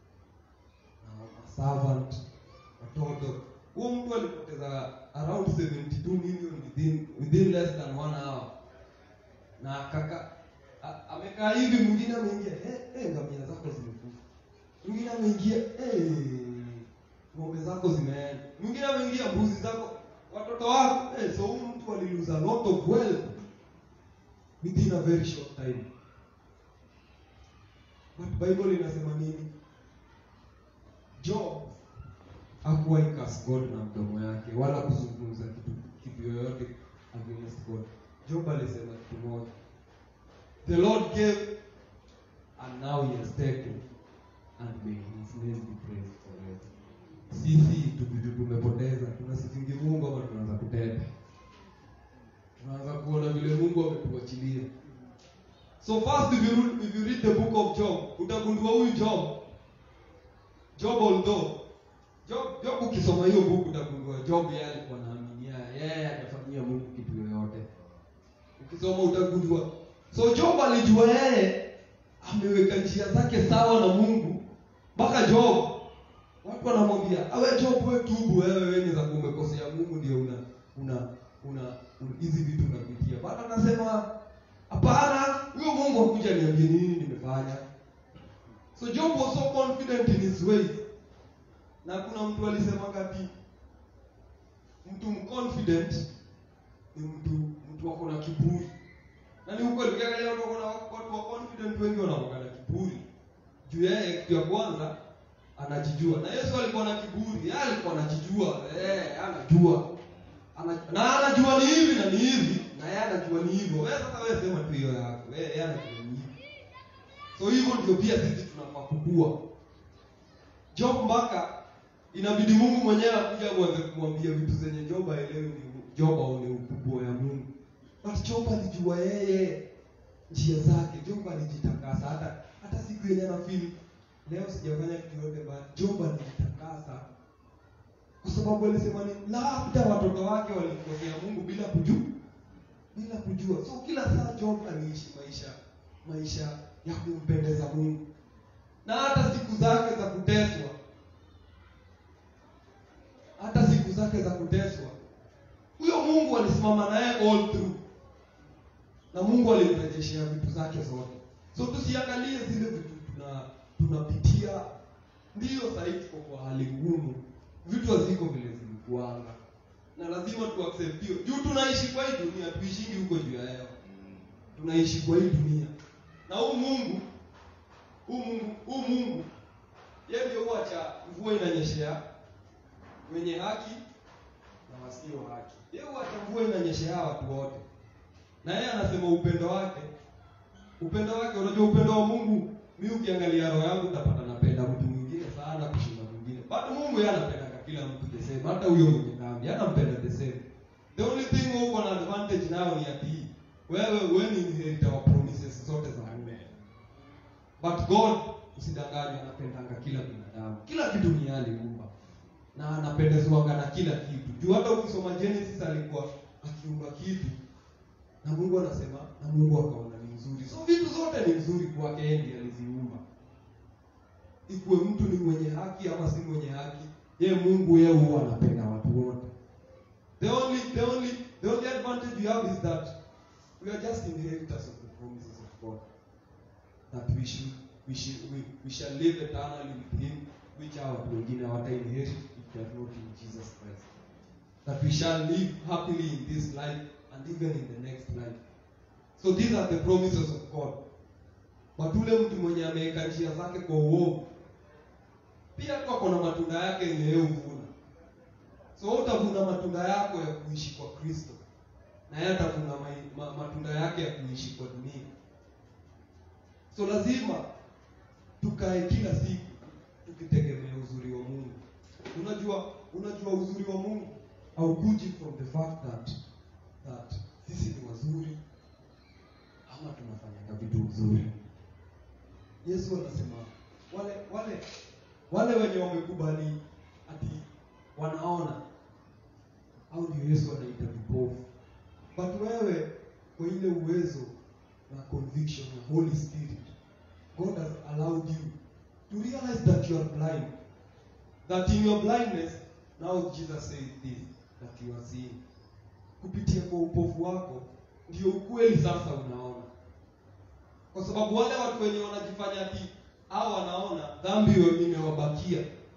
na servant watoto. Huyo mtu alipoteza around 72 million within within less than one hour, na kaka a- amekaa hivi, mwingine ameingia eh, eh, ngamia zako zimekufa, mwingine ameingia eh, ng'ombe zako zimeenda, mwingine ameingia mbuzi zako, watoto wako eh, so huyu mtu aliluza a lot of wealth within a very short time. But Bible inasema nini? Job hakuwahi curse God na mdomo yake wala kuzungumza kitu kitu yoyote against God. Job alisema kitu moja. The Lord gave and now he has taken and may his name be praised forever. Sisi tukitu tumepoteza tunasifingi Mungu ama tunaanza kutenda. Tunaanza kuona vile Mungu ametuachilia. So first if you, read- if you read the book of Job, utagundua huyu Job Job although Job, Job ukisoma hiyo book utagundua Job yeye alikuwa anaaminia yeye atafanyia Mungu kitu yoyote. Ukisoma utagundua. So Job alijua yeye ameweka njia zake sawa na Mungu mpaka Job watu wanamwambia awe Job wewe tubu wewe wewe ni za kumekosea Mungu ndio una una una una- hizi vitu unapitia. Bado anasema hapana, huyo Mungu akuja niambie nini nimefanya. So Job was so confident in his ways. Na kuna mtu alisema ati mtu mconfident ni mtu mtu wako na kiburi. Na ni ukweli ukiangalia watu wako na watu wa confident wengi wanakuwa na kiburi. Juu yeye kitu ya kwanza anajijua. Na Yesu alikuwa na kiburi, yeye alikuwa anajijua, eh, anajua. Ana, na anajua ni hivi na ni hivi, na yeye anajua ni hivyo. Wewe sasa wewe sema tu hiyo yako. Wewe yeye anajua ni hivi. So hivyo ndio pia sisi tunafaa kukua. Job mpaka inabidi Mungu mwenyewe akuja uanze kumwambia vitu zenye Job haelewi ni Job aone ukubwa ya Mungu. But Job alijua yeye njia zake. Job alijitakasa hata hata siku yenye anafeel leo sijafanya kitu yote but Job alijitakasa kwa sababu alisema ni labda watoto wake walimkosea Mungu bila kujua bila kujua. So kila saa Job aliishi maisha maisha ya kumpendeza Mungu, na hata siku zake za kuteswa, hata siku zake za kuteswa, huyo Mungu alisimama akasimama naye all through na mungu alimrejeshea vitu zake zote so tusiangalie zile vitu tuna tunapitia ndiyo sahii tuko kwa hali ngumu vitu haziko vile zilikuanga na lazima tuaccept hiyo juu tunaishi kwa hii dunia tuishingi huko juu ya hewa tunaishi kwa hii dunia na huu mungu huu mungu huu mungu yeye ndio huacha mvua inanyeshea wenye haki na wasio haki yeye huacha mvua inanyeshea watu wote na yeye anasema upendo wake upendo wake unajua upendo wa mungu mi ukiangalia roho yangu utapata napenda mtu mwingine sana kushinda mwingine but mungu yeye anapendanga kila mtu the same hata huyo mwenye dhambi yeye anampenda the same the only thing uko na advantage nayo ni ati wewe wewe ni inheritor wa promises zote za mungu but god usidanganywe anapendanga kila binadamu kila kitu ni yeye aliumba na anapendezwanga na kila kitu juu hata ukisoma genesis alikuwa akiumba kitu na mungu anasema na mungu akaona ni nzuri so vitu zote ni nzuri kwake yeye ndiye aliziumba ikuwe mtu ni mwenye haki ama si mwenye haki ye mungu yeye huwa anapenda watu wote the only the only the only advantage you have is that we are just inheritors of the promises of god that we should we should we, we shall live eternally with him which hawa watu wengine hawata inherit if they are not in jesus christ that we shall live happily in this life and even in the next life so these are the promises of god but ule mtu mwenye ameweka njia zake kwa uovu pia tu ako na matunda yake yenye yeye huvuna so wewe utavuna matunda yako ya kuishi kwa kristo na yeye atavuna mai- ma, matunda yake ya kuishi kwa dunia so lazima tukae kila siku tukitegemea uzuri wa mungu unajua unajua uzuri wa mungu haukuji from the fact that that sisi ni wazuri ama tunafanyanga vitu vizuri yesu anasema wale wale wale wenye wamekubali ati wanaona au ndio yesu anaita vipofu but wewe kwa ile uwezo na conviction ya holy spirit god has allowed you to realize that you are blind that in your blindness now jesus says this that you are seeing kupitia kwa upofu wako ndio ukweli sasa unaona kwa sababu wale watu wenye wanajifanya ati au wanaona dhambi we- imewabakia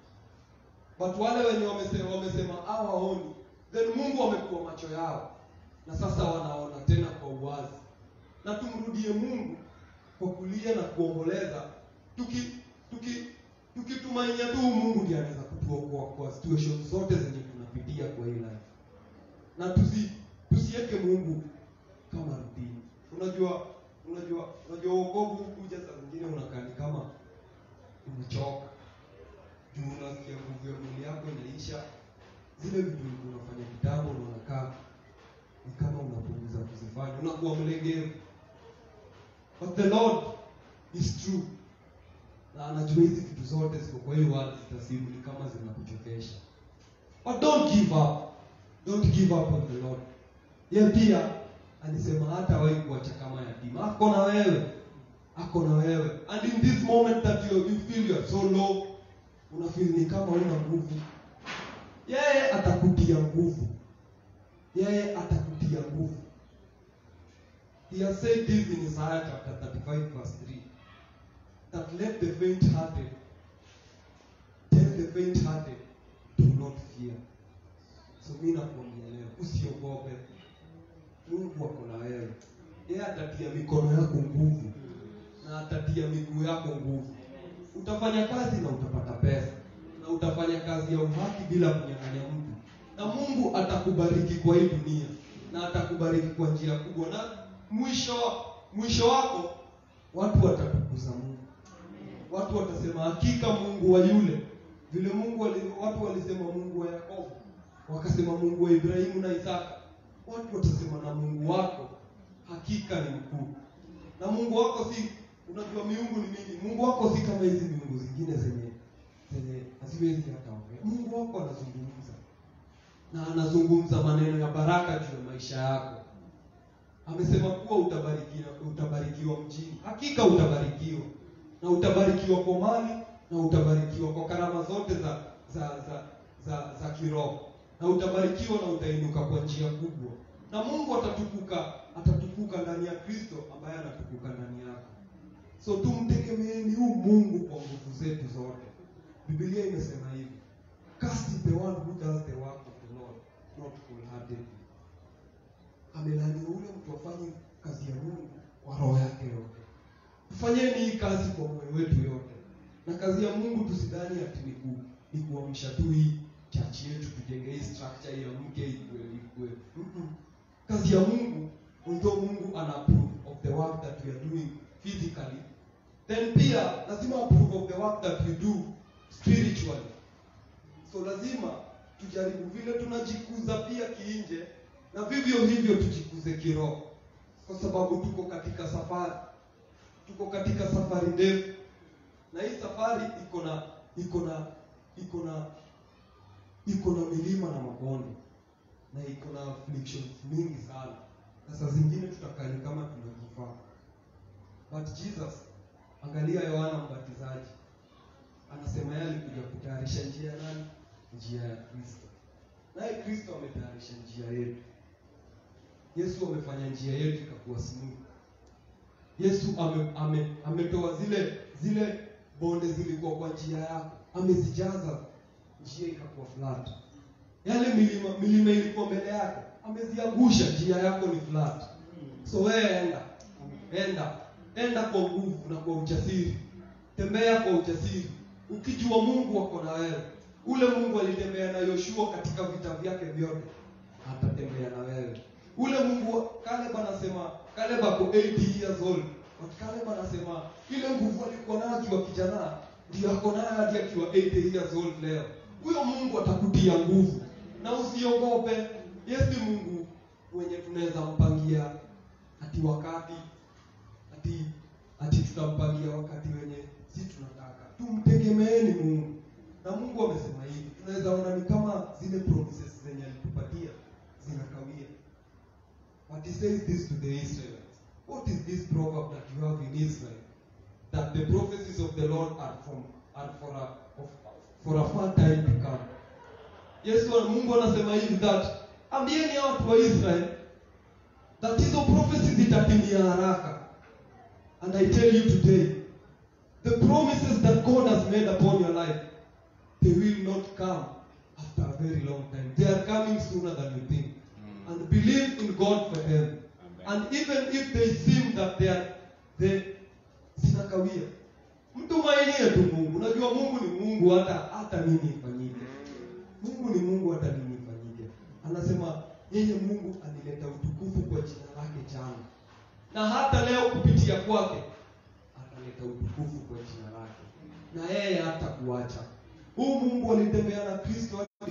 but wale wenye wamesema, wamesema hawaoni then mungu amekuwa macho yao na sasa wanaona tena kwa uwazi na tumrudie mungu kwa kulia na kuomboleza tuki tuki tukitumainia tu mungu ndiye anaweza kutuokoa kwa situation zote zenye tunapitia kwa hii life na tusi tusiweke mungu kama rutini unajua unajua unajua uokovu kuja saa zingine unakaa ni kama umechoka juu unasikia nguvu ya mwili yako inaisha zile vitu ulikuwa unafanya kitambo na unakaa ni kama unapunguza kuzifanya unakuwa mlegevu but the lord is true na anajua hizi vitu zote ziko kwa hiyo watu zitasimu ni kama zinakuchokesha but don't give up don't give up on the lord ye pia alisema hata wahi kuacha kama yatima ako na wewe ako na wewe and in this moment that you, you feel you are so low una feel ni kama una nguvu yeye atakutia nguvu yeye atakutia nguvu he has said this in Isaiah chapter 35 verse 3 that let the faint hearted tell the faint hearted do not fear so mi nakuambia leo usiogope mungu ako na wewe yeye atatia mikono yako nguvu na atatia miguu yako nguvu utafanya kazi na utapata pesa na utafanya kazi ya uhaki bila kunyang'anya mtu na mungu atakubariki kwa hii dunia na atakubariki kwa njia kubwa na mwisho mwisho wako watu watatukuza mungu watu watasema hakika mungu wa yule vile mungu wali, watu walisema mungu wa yakobo wakasema mungu wa ibrahimu na isaka watu watasema na mungu wako hakika ni mkuu na mungu wako si unajua miungu ni mingi mungu wako si kama hizi miungu zingine zenye zenye haziwezi hata ongea mungu wako anazungumza na anazungumza maneno ya baraka juu ya maisha yako amesema kuwa utabarikiwa utabarikiwa mjini hakika utabarikiwa na utabarikiwa kwa mali na utabarikiwa kwa karama zote za za za za, za kiroho na utabarikiwa na utainuka kwa njia kubwa na mungu atatukuka atatukuka ndani ya kristo ambaye anatukuka ndani yako so tumtegemeeni huu mungu kwa nguvu zetu zote bibilia imesema hivi cast is the one who does the work of the lord not wholeheartedly amelaniwa ule mtu afanye kazi ya mungu kwa roho yake yote tufanyeni hii kazi kwa moyo wetu yote na kazi ya mungu tusidhani ati ni ku, ni kuamsha tu hii chachi yetu tujenge hii structure ya mke ikue ikue Mm-mm. kazi ya mungu although mungu ana approve of the work that we are doing physically then pia lazima approve of the work that we do spiritually so lazima tujaribu vile tunajikuza pia kiinje na vivyo hivyo tujikuze kiroho kwa sababu tuko katika safari tuko katika safari ndefu na hii safari iko na iko na iko na iko na milima na mabonde na iko na afflictions mingi sana na saa zingine tutakani kama tunajifaa but jesus angalia yohana mbatizaji anasema yeye alikuja kutayarisha njia ya nani njia ya kristo naye kristo ametayarisha njia yetu yesu amefanya njia yetu ikakuwa smooth yesu ame, ame, ametoa zile zile bonde zilikuwa kwa njia yako amezijaza njia ikakuwa flat yale milima milima ilikuwa mbele yako ameziangusha njia yako ni flat so wewe enda enda enda kwa nguvu na kwa ujasiri tembea kwa ujasiri ukijua mungu ako na wewe ule mungu alitembea na yoshua katika vita vyake vyote atatembea na wewe ule mungu kaleb anasema kaleb ako 80 years old but kaleb anasema ile nguvu alikuwa nayo akiwa kijana ndio ako nayo hadi akiwa 80 years old leo huyo mungu atakutia nguvu na usiogope yesi mungu mwenye tunaweza mpangia ati wakati ati ati tutampangia wakati wenye si tunataka tumtegemeeni mungu na mungu amesema hivi tunaweza ona ni kama zile promises zenye alitupatia zinakawia but he says this to the israelites what is this proverb that you have in israel that the prophecies of the lord are from are for a of, for a far time to come yesu mungu anasema hivi that ambieni hao watu wa israel that hizo prophecies zitatimia haraka and i tell you today the promises that god has made upon your life they will not come after a very long time they are coming sooner than you think and believe in god for them and even if they seem that they are they zinakawia mtumainie tu mungu unajua mungu ni mungu hata hata nini ifanyike mungu ni mungu hata nini ifanyike anasema yeye mungu alileta utukufu kwa jina lake jana na hata leo kupitia kwake ataleta utukufu kwa jina lake na yeye hata kuacha huu mungu alitembea na kristo hadi-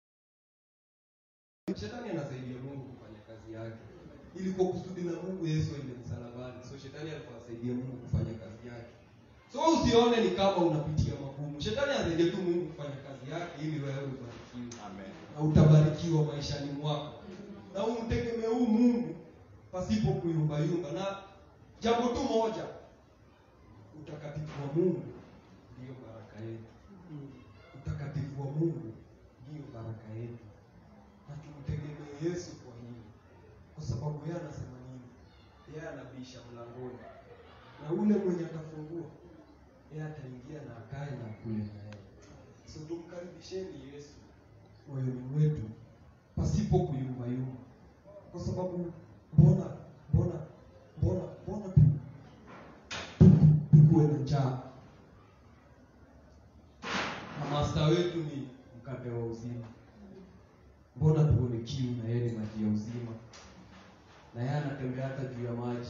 shetani anasaidia mungu kufanya kazi yake ilikuwa kusudi na mungu yesu aende msalabani so shetani alikuwa asaidia mungu kufanya kazi yake so usione ni kama unapitia magumu shetani asaidia tu mungu kufanya kazi yake ili wewe ubarikiwe na utabarikiwa maishani mwako na umtegemee huu mungu pasipo kuyumbayumba na jambo tu moja utakatifu wa mungu ndiyo baraka yetu utakatifu wa mungu ndiyo baraka yetu na tumtegemee yesu kwa hili kwa sababu yeye anasema nini yeye anabisha mlangoni na ule mwenye atafungua yeye ataingia na akae na kule na yeye so tumkaribisheni yesu moyoni mwetu pasipo kuyumbayumba kwa sababu mbona mbona mbona mbona tu tu- tukuwe na njaa na masta wetu ni mkate wa uzima mbona tuone kiu na yeye ni maji ya uzima na yeye anatembea hata juu ya maji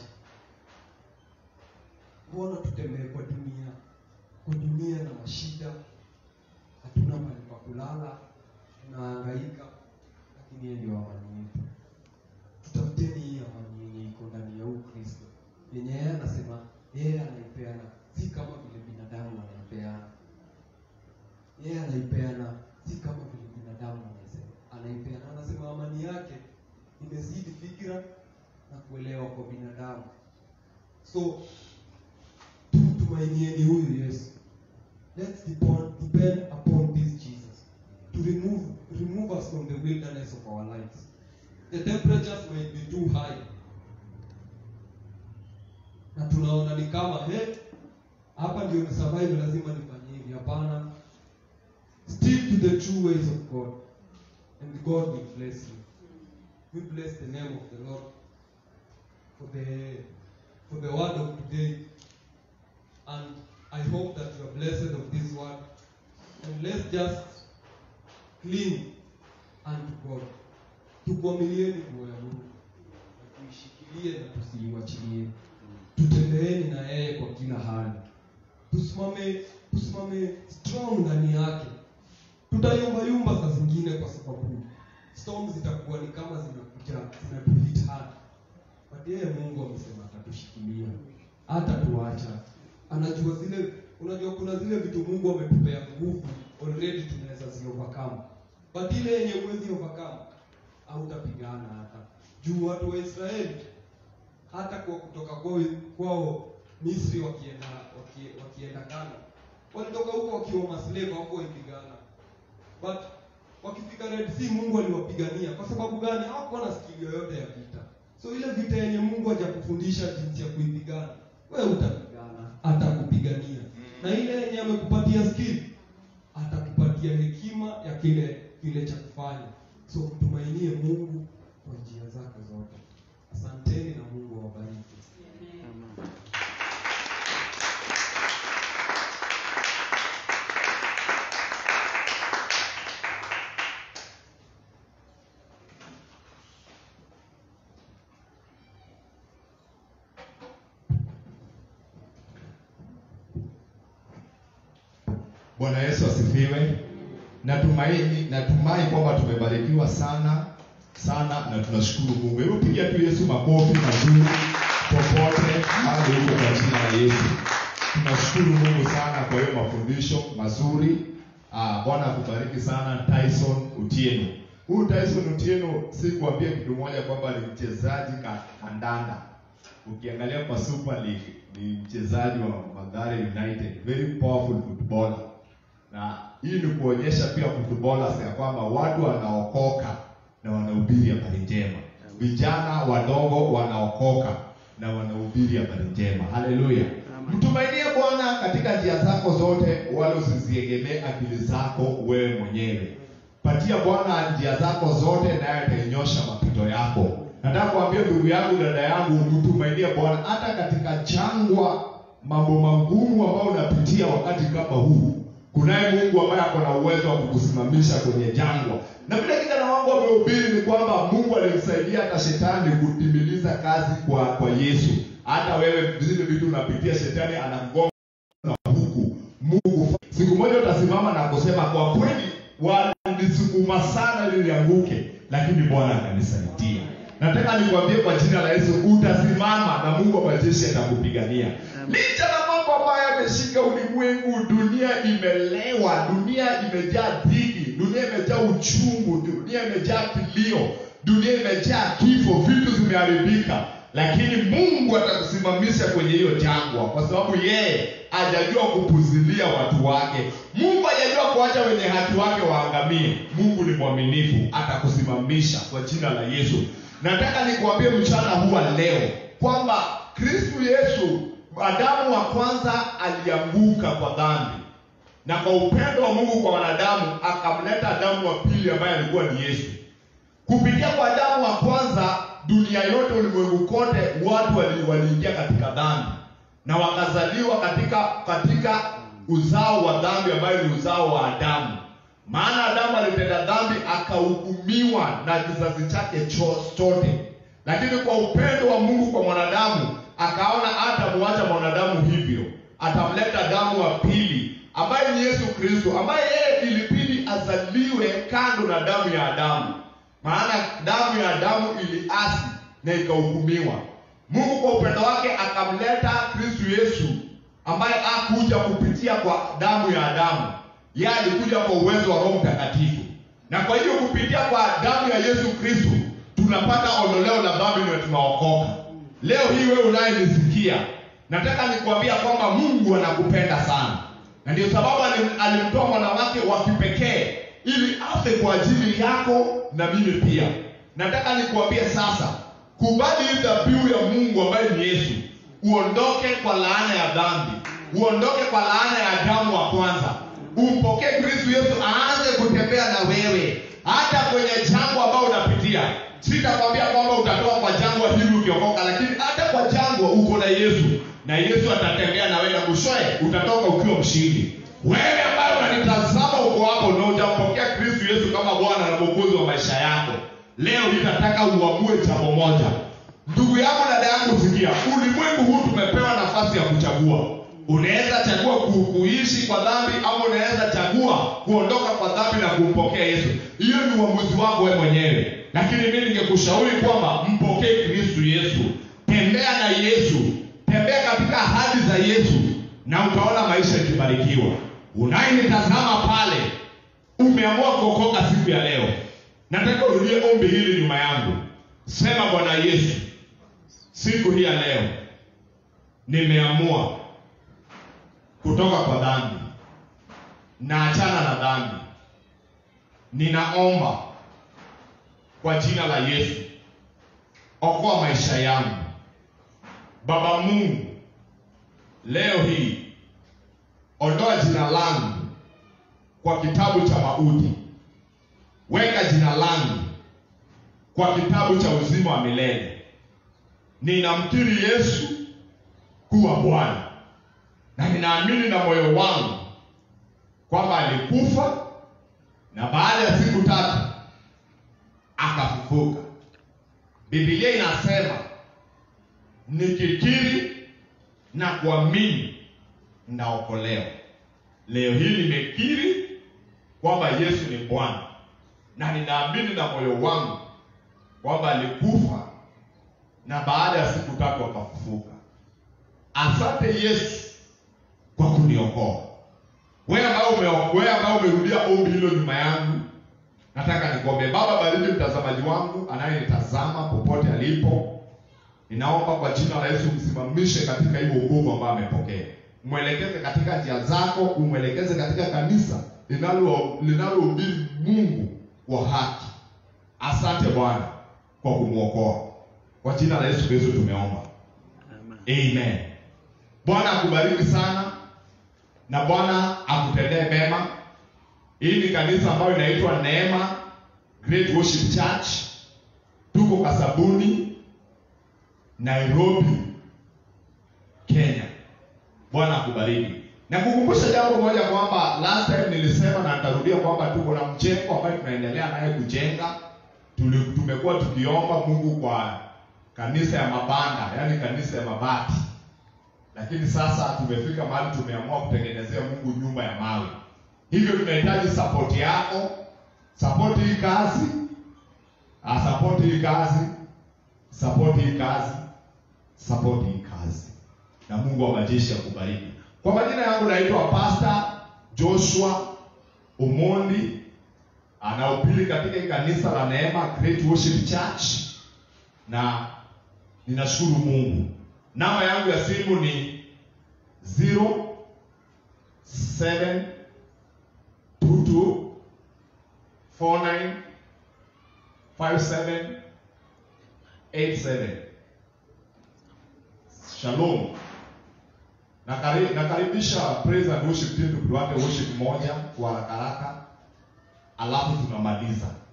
mbona tutembee kwa dunia kwa dunia na mashida hatuna mahali pa kulala tunahangaika lakini yeye ndio amani yetu tutafuteni hii amani yenye iko ndani ya huu kristo yenye yeye anasema yeye anaipeana si kama vile binadamu anaipeana yeye anaipeana si kama vile binadamu anasema anaipeana anasema amani yake imezidi fikira na kuelewa kwa binadamu so tumtumainieni huyu yesu let's depend, depend upon this jesus to remove remove us from the wilderness of our lives the temperatures might be too high na tunaona ni kama he hapa ndio ni survive lazima nifanye hivi hapana stick to the true ways of god and god will bless you we bless the name of the lord for the for the word of today and i hope that you are blessed of this word and let's just cling unto god tukwamilieni nguo ya mungu na tuishikilie na tusiiwachilie tutembeeni na yeye kwa kila hali tusimame tusimame strong ndani yake tutayumbayumba saa zingine kwa sababu storm zitakuwa ni kama zinakuja zinatuhit hard but yeye mungu amesema atatushikilia hata tuacha anajua zile unajua kuna zile vitu mungu ametupea nguvu already tunaweza ziovercome but ile yenye uwezi overcome hautapigana hata juu watu wa israeli hata kwa kutoka kwao kwao misri wakienda waki, wakienda kana walitoka huko wakiwa maslave hawako waipigana but wakifika red sea mungu aliwapigania kwa sababu gani hawakuwa na skill yoyote ya vita so ile vita yenye mungu hajakufundisha jinsi ya kuipigana wewe utapigana atakupigania na ile yenye amekupatia skill atakupatia hekima ya kile kile cha kufanya so mtumainie mungu kwa njia zake zote asanteni na mungu awabariki bwana yesu asifiwe natumaini natumai kwamba tumebarikiwa sana sana na tunashukuru mungu hebu pigia tu yesu makofi mazuri popote hadi huko kwa jina la yesu tunashukuru mungu sana kwa hiyo mafundisho mazuri Ah, bwana akubariki sana tyson utieno huyu tyson utieno si kuambia kitu moja kwamba ni mchezaji ka- kandanda ukiangalia kwa super league ni mchezaji wa magare united very powerful footballer na hii ni kuonyesha pia footballers ya kwamba watu wanaokoka na wanahubiri habari njema vijana wadogo wanaokoka na wanahubiri habari njema haleluya mtumainie bwana katika njia zako zote wala usiziegemee akili zako wewe mwenyewe patia bwana njia zako zote naye atainyosha mapito yako nataka kuambia ndugu yangu dada yangu mtumainie bwana hata katika jangwa mambo magumu ambayo unapitia wakati kama huu kunaye mungu ambaye ako na uwezo wa kukusimamisha kwenye jangwa na vile kijana wangu amehubiri ni kwamba mungu alimsaidia hata shetani kutimiliza kazi kwa kwa yesu hata wewe zile vitu unapitia shetani anagonga na huku mungu siku moja utasimama na kusema kwa kweli walisukuma sana ili nianguke lakini bwana akanisaidia nataka nikwambie kwa jina la yesu utasimama na mungu wa majeshi atakupigania licha na mambo ambayo yameshika ulimwengu dunia imelewa dunia imejaa dhiki dunia imejaa uchungu dunia imejaa kilio dunia imejaa kifo vitu zimeharibika lakini mungu atakusimamisha kwenye hiyo jangwa kwa sababu yeye hajajua kupuzilia watu wake mungu hajajua kuacha wenye haki wake waangamie mungu ni mwaminifu atakusimamisha kwa jina la yesu nataka nikuambie mchana huwa leo kwamba kristu yesu adamu wa kwanza alianguka kwa dhambi na kwa upendo wa mungu kwa wanadamu akamleta adamu wa pili ambaye alikuwa ni yesu kupitia kwa adamu wa kwanza dunia yote ulimwengu kote watu wali- waliingia katika dhambi na wakazaliwa katika katika uzao wa dhambi ambayo ni uzao wa adamu maana adamu alitenda dhambi akahukumiwa na kizazi chake cho- chote lakini kwa upendo wa mungu kwa mwanadamu akaona hatamwacha mwanadamu hivyo atamleta damu wa pili ambaye ni yesu kristo ambaye yeye ilibidi azaliwe kando na damu ya adamu maana damu ya adamu iliasi na ikahukumiwa mungu kwa upendo wake akamleta kristu yesu ambaye akuja kupitia kwa damu ya adamu yeye alikuja kwa uwezo wa roho mtakatifu na kwa hivyo kupitia kwa damu ya yesu kristu tunapata ondoleo la dhambi na tunaokoka leo hii wewe unayenisikia nataka nikuambia kwamba mungu anakupenda sana na ndio sababu alim- alimtoa mwana wake wa kipekee ili afe kwa ajili yako na mimi pia nataka nikuambie sasa kubali hii dhabihu ya mungu ambaye ni yesu uondoke kwa laana ya dhambi uondoke kwa laana ya damu wa kwanza umpokee kristu yesu aanze kutembea na wewe hata kwenye jangwa ambao unapitia sitakwambia kwamba utatoka kwa jangwa hili ukiokoka lakini hata kwa jangwa uko na yesu na yesu atatembea na wewe na mwishowe utatoka ukiwa mshindi wewe ambaye unanitazama uko hapo na hujampokea kristu yesu kama bwana na mwokozi wa maisha yako leo nitataka uamue jambo moja ndugu yangu na dada yangu sikia ulimwengu huu tumepewa nafasi ya kuchagua unaweza chagua ku, kuishi kwa dhambi ama unaweza chagua kuondoka kwa dhambi na kumpokea yesu hiyo ni uamuzi wako wewe mwenyewe lakini mi ningekushauri kwamba mpokee kristu yesu tembea na yesu tembea katika ahadi za yesu na utaona maisha ikibarikiwa unayenitazama pale umeamua kuokoka siku ya leo nataka urudie ombi hili nyuma yangu sema bwana yesu siku hii ya leo nimeamua kutoka kwa dhambi na achana na dhambi ninaomba kwa jina la yesu okoa maisha yangu baba mungu leo hii ondoa jina langu kwa kitabu cha mauti weka jina langu kwa kitabu cha uzima wa milele ninamkiri yesu kuwa bwana na ninaamini na moyo wangu kwamba alikufa na baada ya siku tatu akafufuka bibilia inasema nikikiri na kuamini ndaokolewa leo hii nimekiri kwamba yesu ni bwana na ninaamini na moyo wangu kwamba alikufa na baada ya siku tatu akafufuka asante yesu kwa kuniokoa wewe ambao ume- wewe ambao umerudia ombi hilo nyuma yangu nataka nikuombe baba bariki mtazamaji wangu anayenitazama popote alipo ninaomba kwa jina la yesu msimamishe katika hii wokovu ambayo amepokea mwelekeze katika njia zako umwelekeze katika kanisa linalo- linalohubiri mungu wa haki asante bwana kwa kumwokoa kwa jina la yesu kristo tumeomba amen bwana akubariki sana na bwana akutendee mema hii ni kanisa ambayo inaitwa neema great worship church tuko kasabuni nairobi kenya bwana akubariki na kukumbusha jambo moja kwamba last time nilisema na nitarudia kwamba tuko na mjengo ambayo tunaendelea naye kujenga Tuli- tumekuwa tukiomba mungu kwa kanisa ya mabanda yaani kanisa ya mabati lakini sasa tumefika mahali tumeamua kutengenezea mungu nyumba ya mawe hivyo tunahitaji sapoti yako sapoti hii kazi ah, sapoti hii kazi sapoti hii kazi sapoti hii kazi na mungu wa majeshi akubariki kwa majina yangu naitwa pasta joshua umondi anaupili katika hii kanisa la neema great worship church na ninashukuru mungu namba yangu ya simu ni 07 22 49 57 87 shalom Nakari- nakaribisha praise and worship team tukuwate worship moja kwa haraka haraka alafu tunamaliza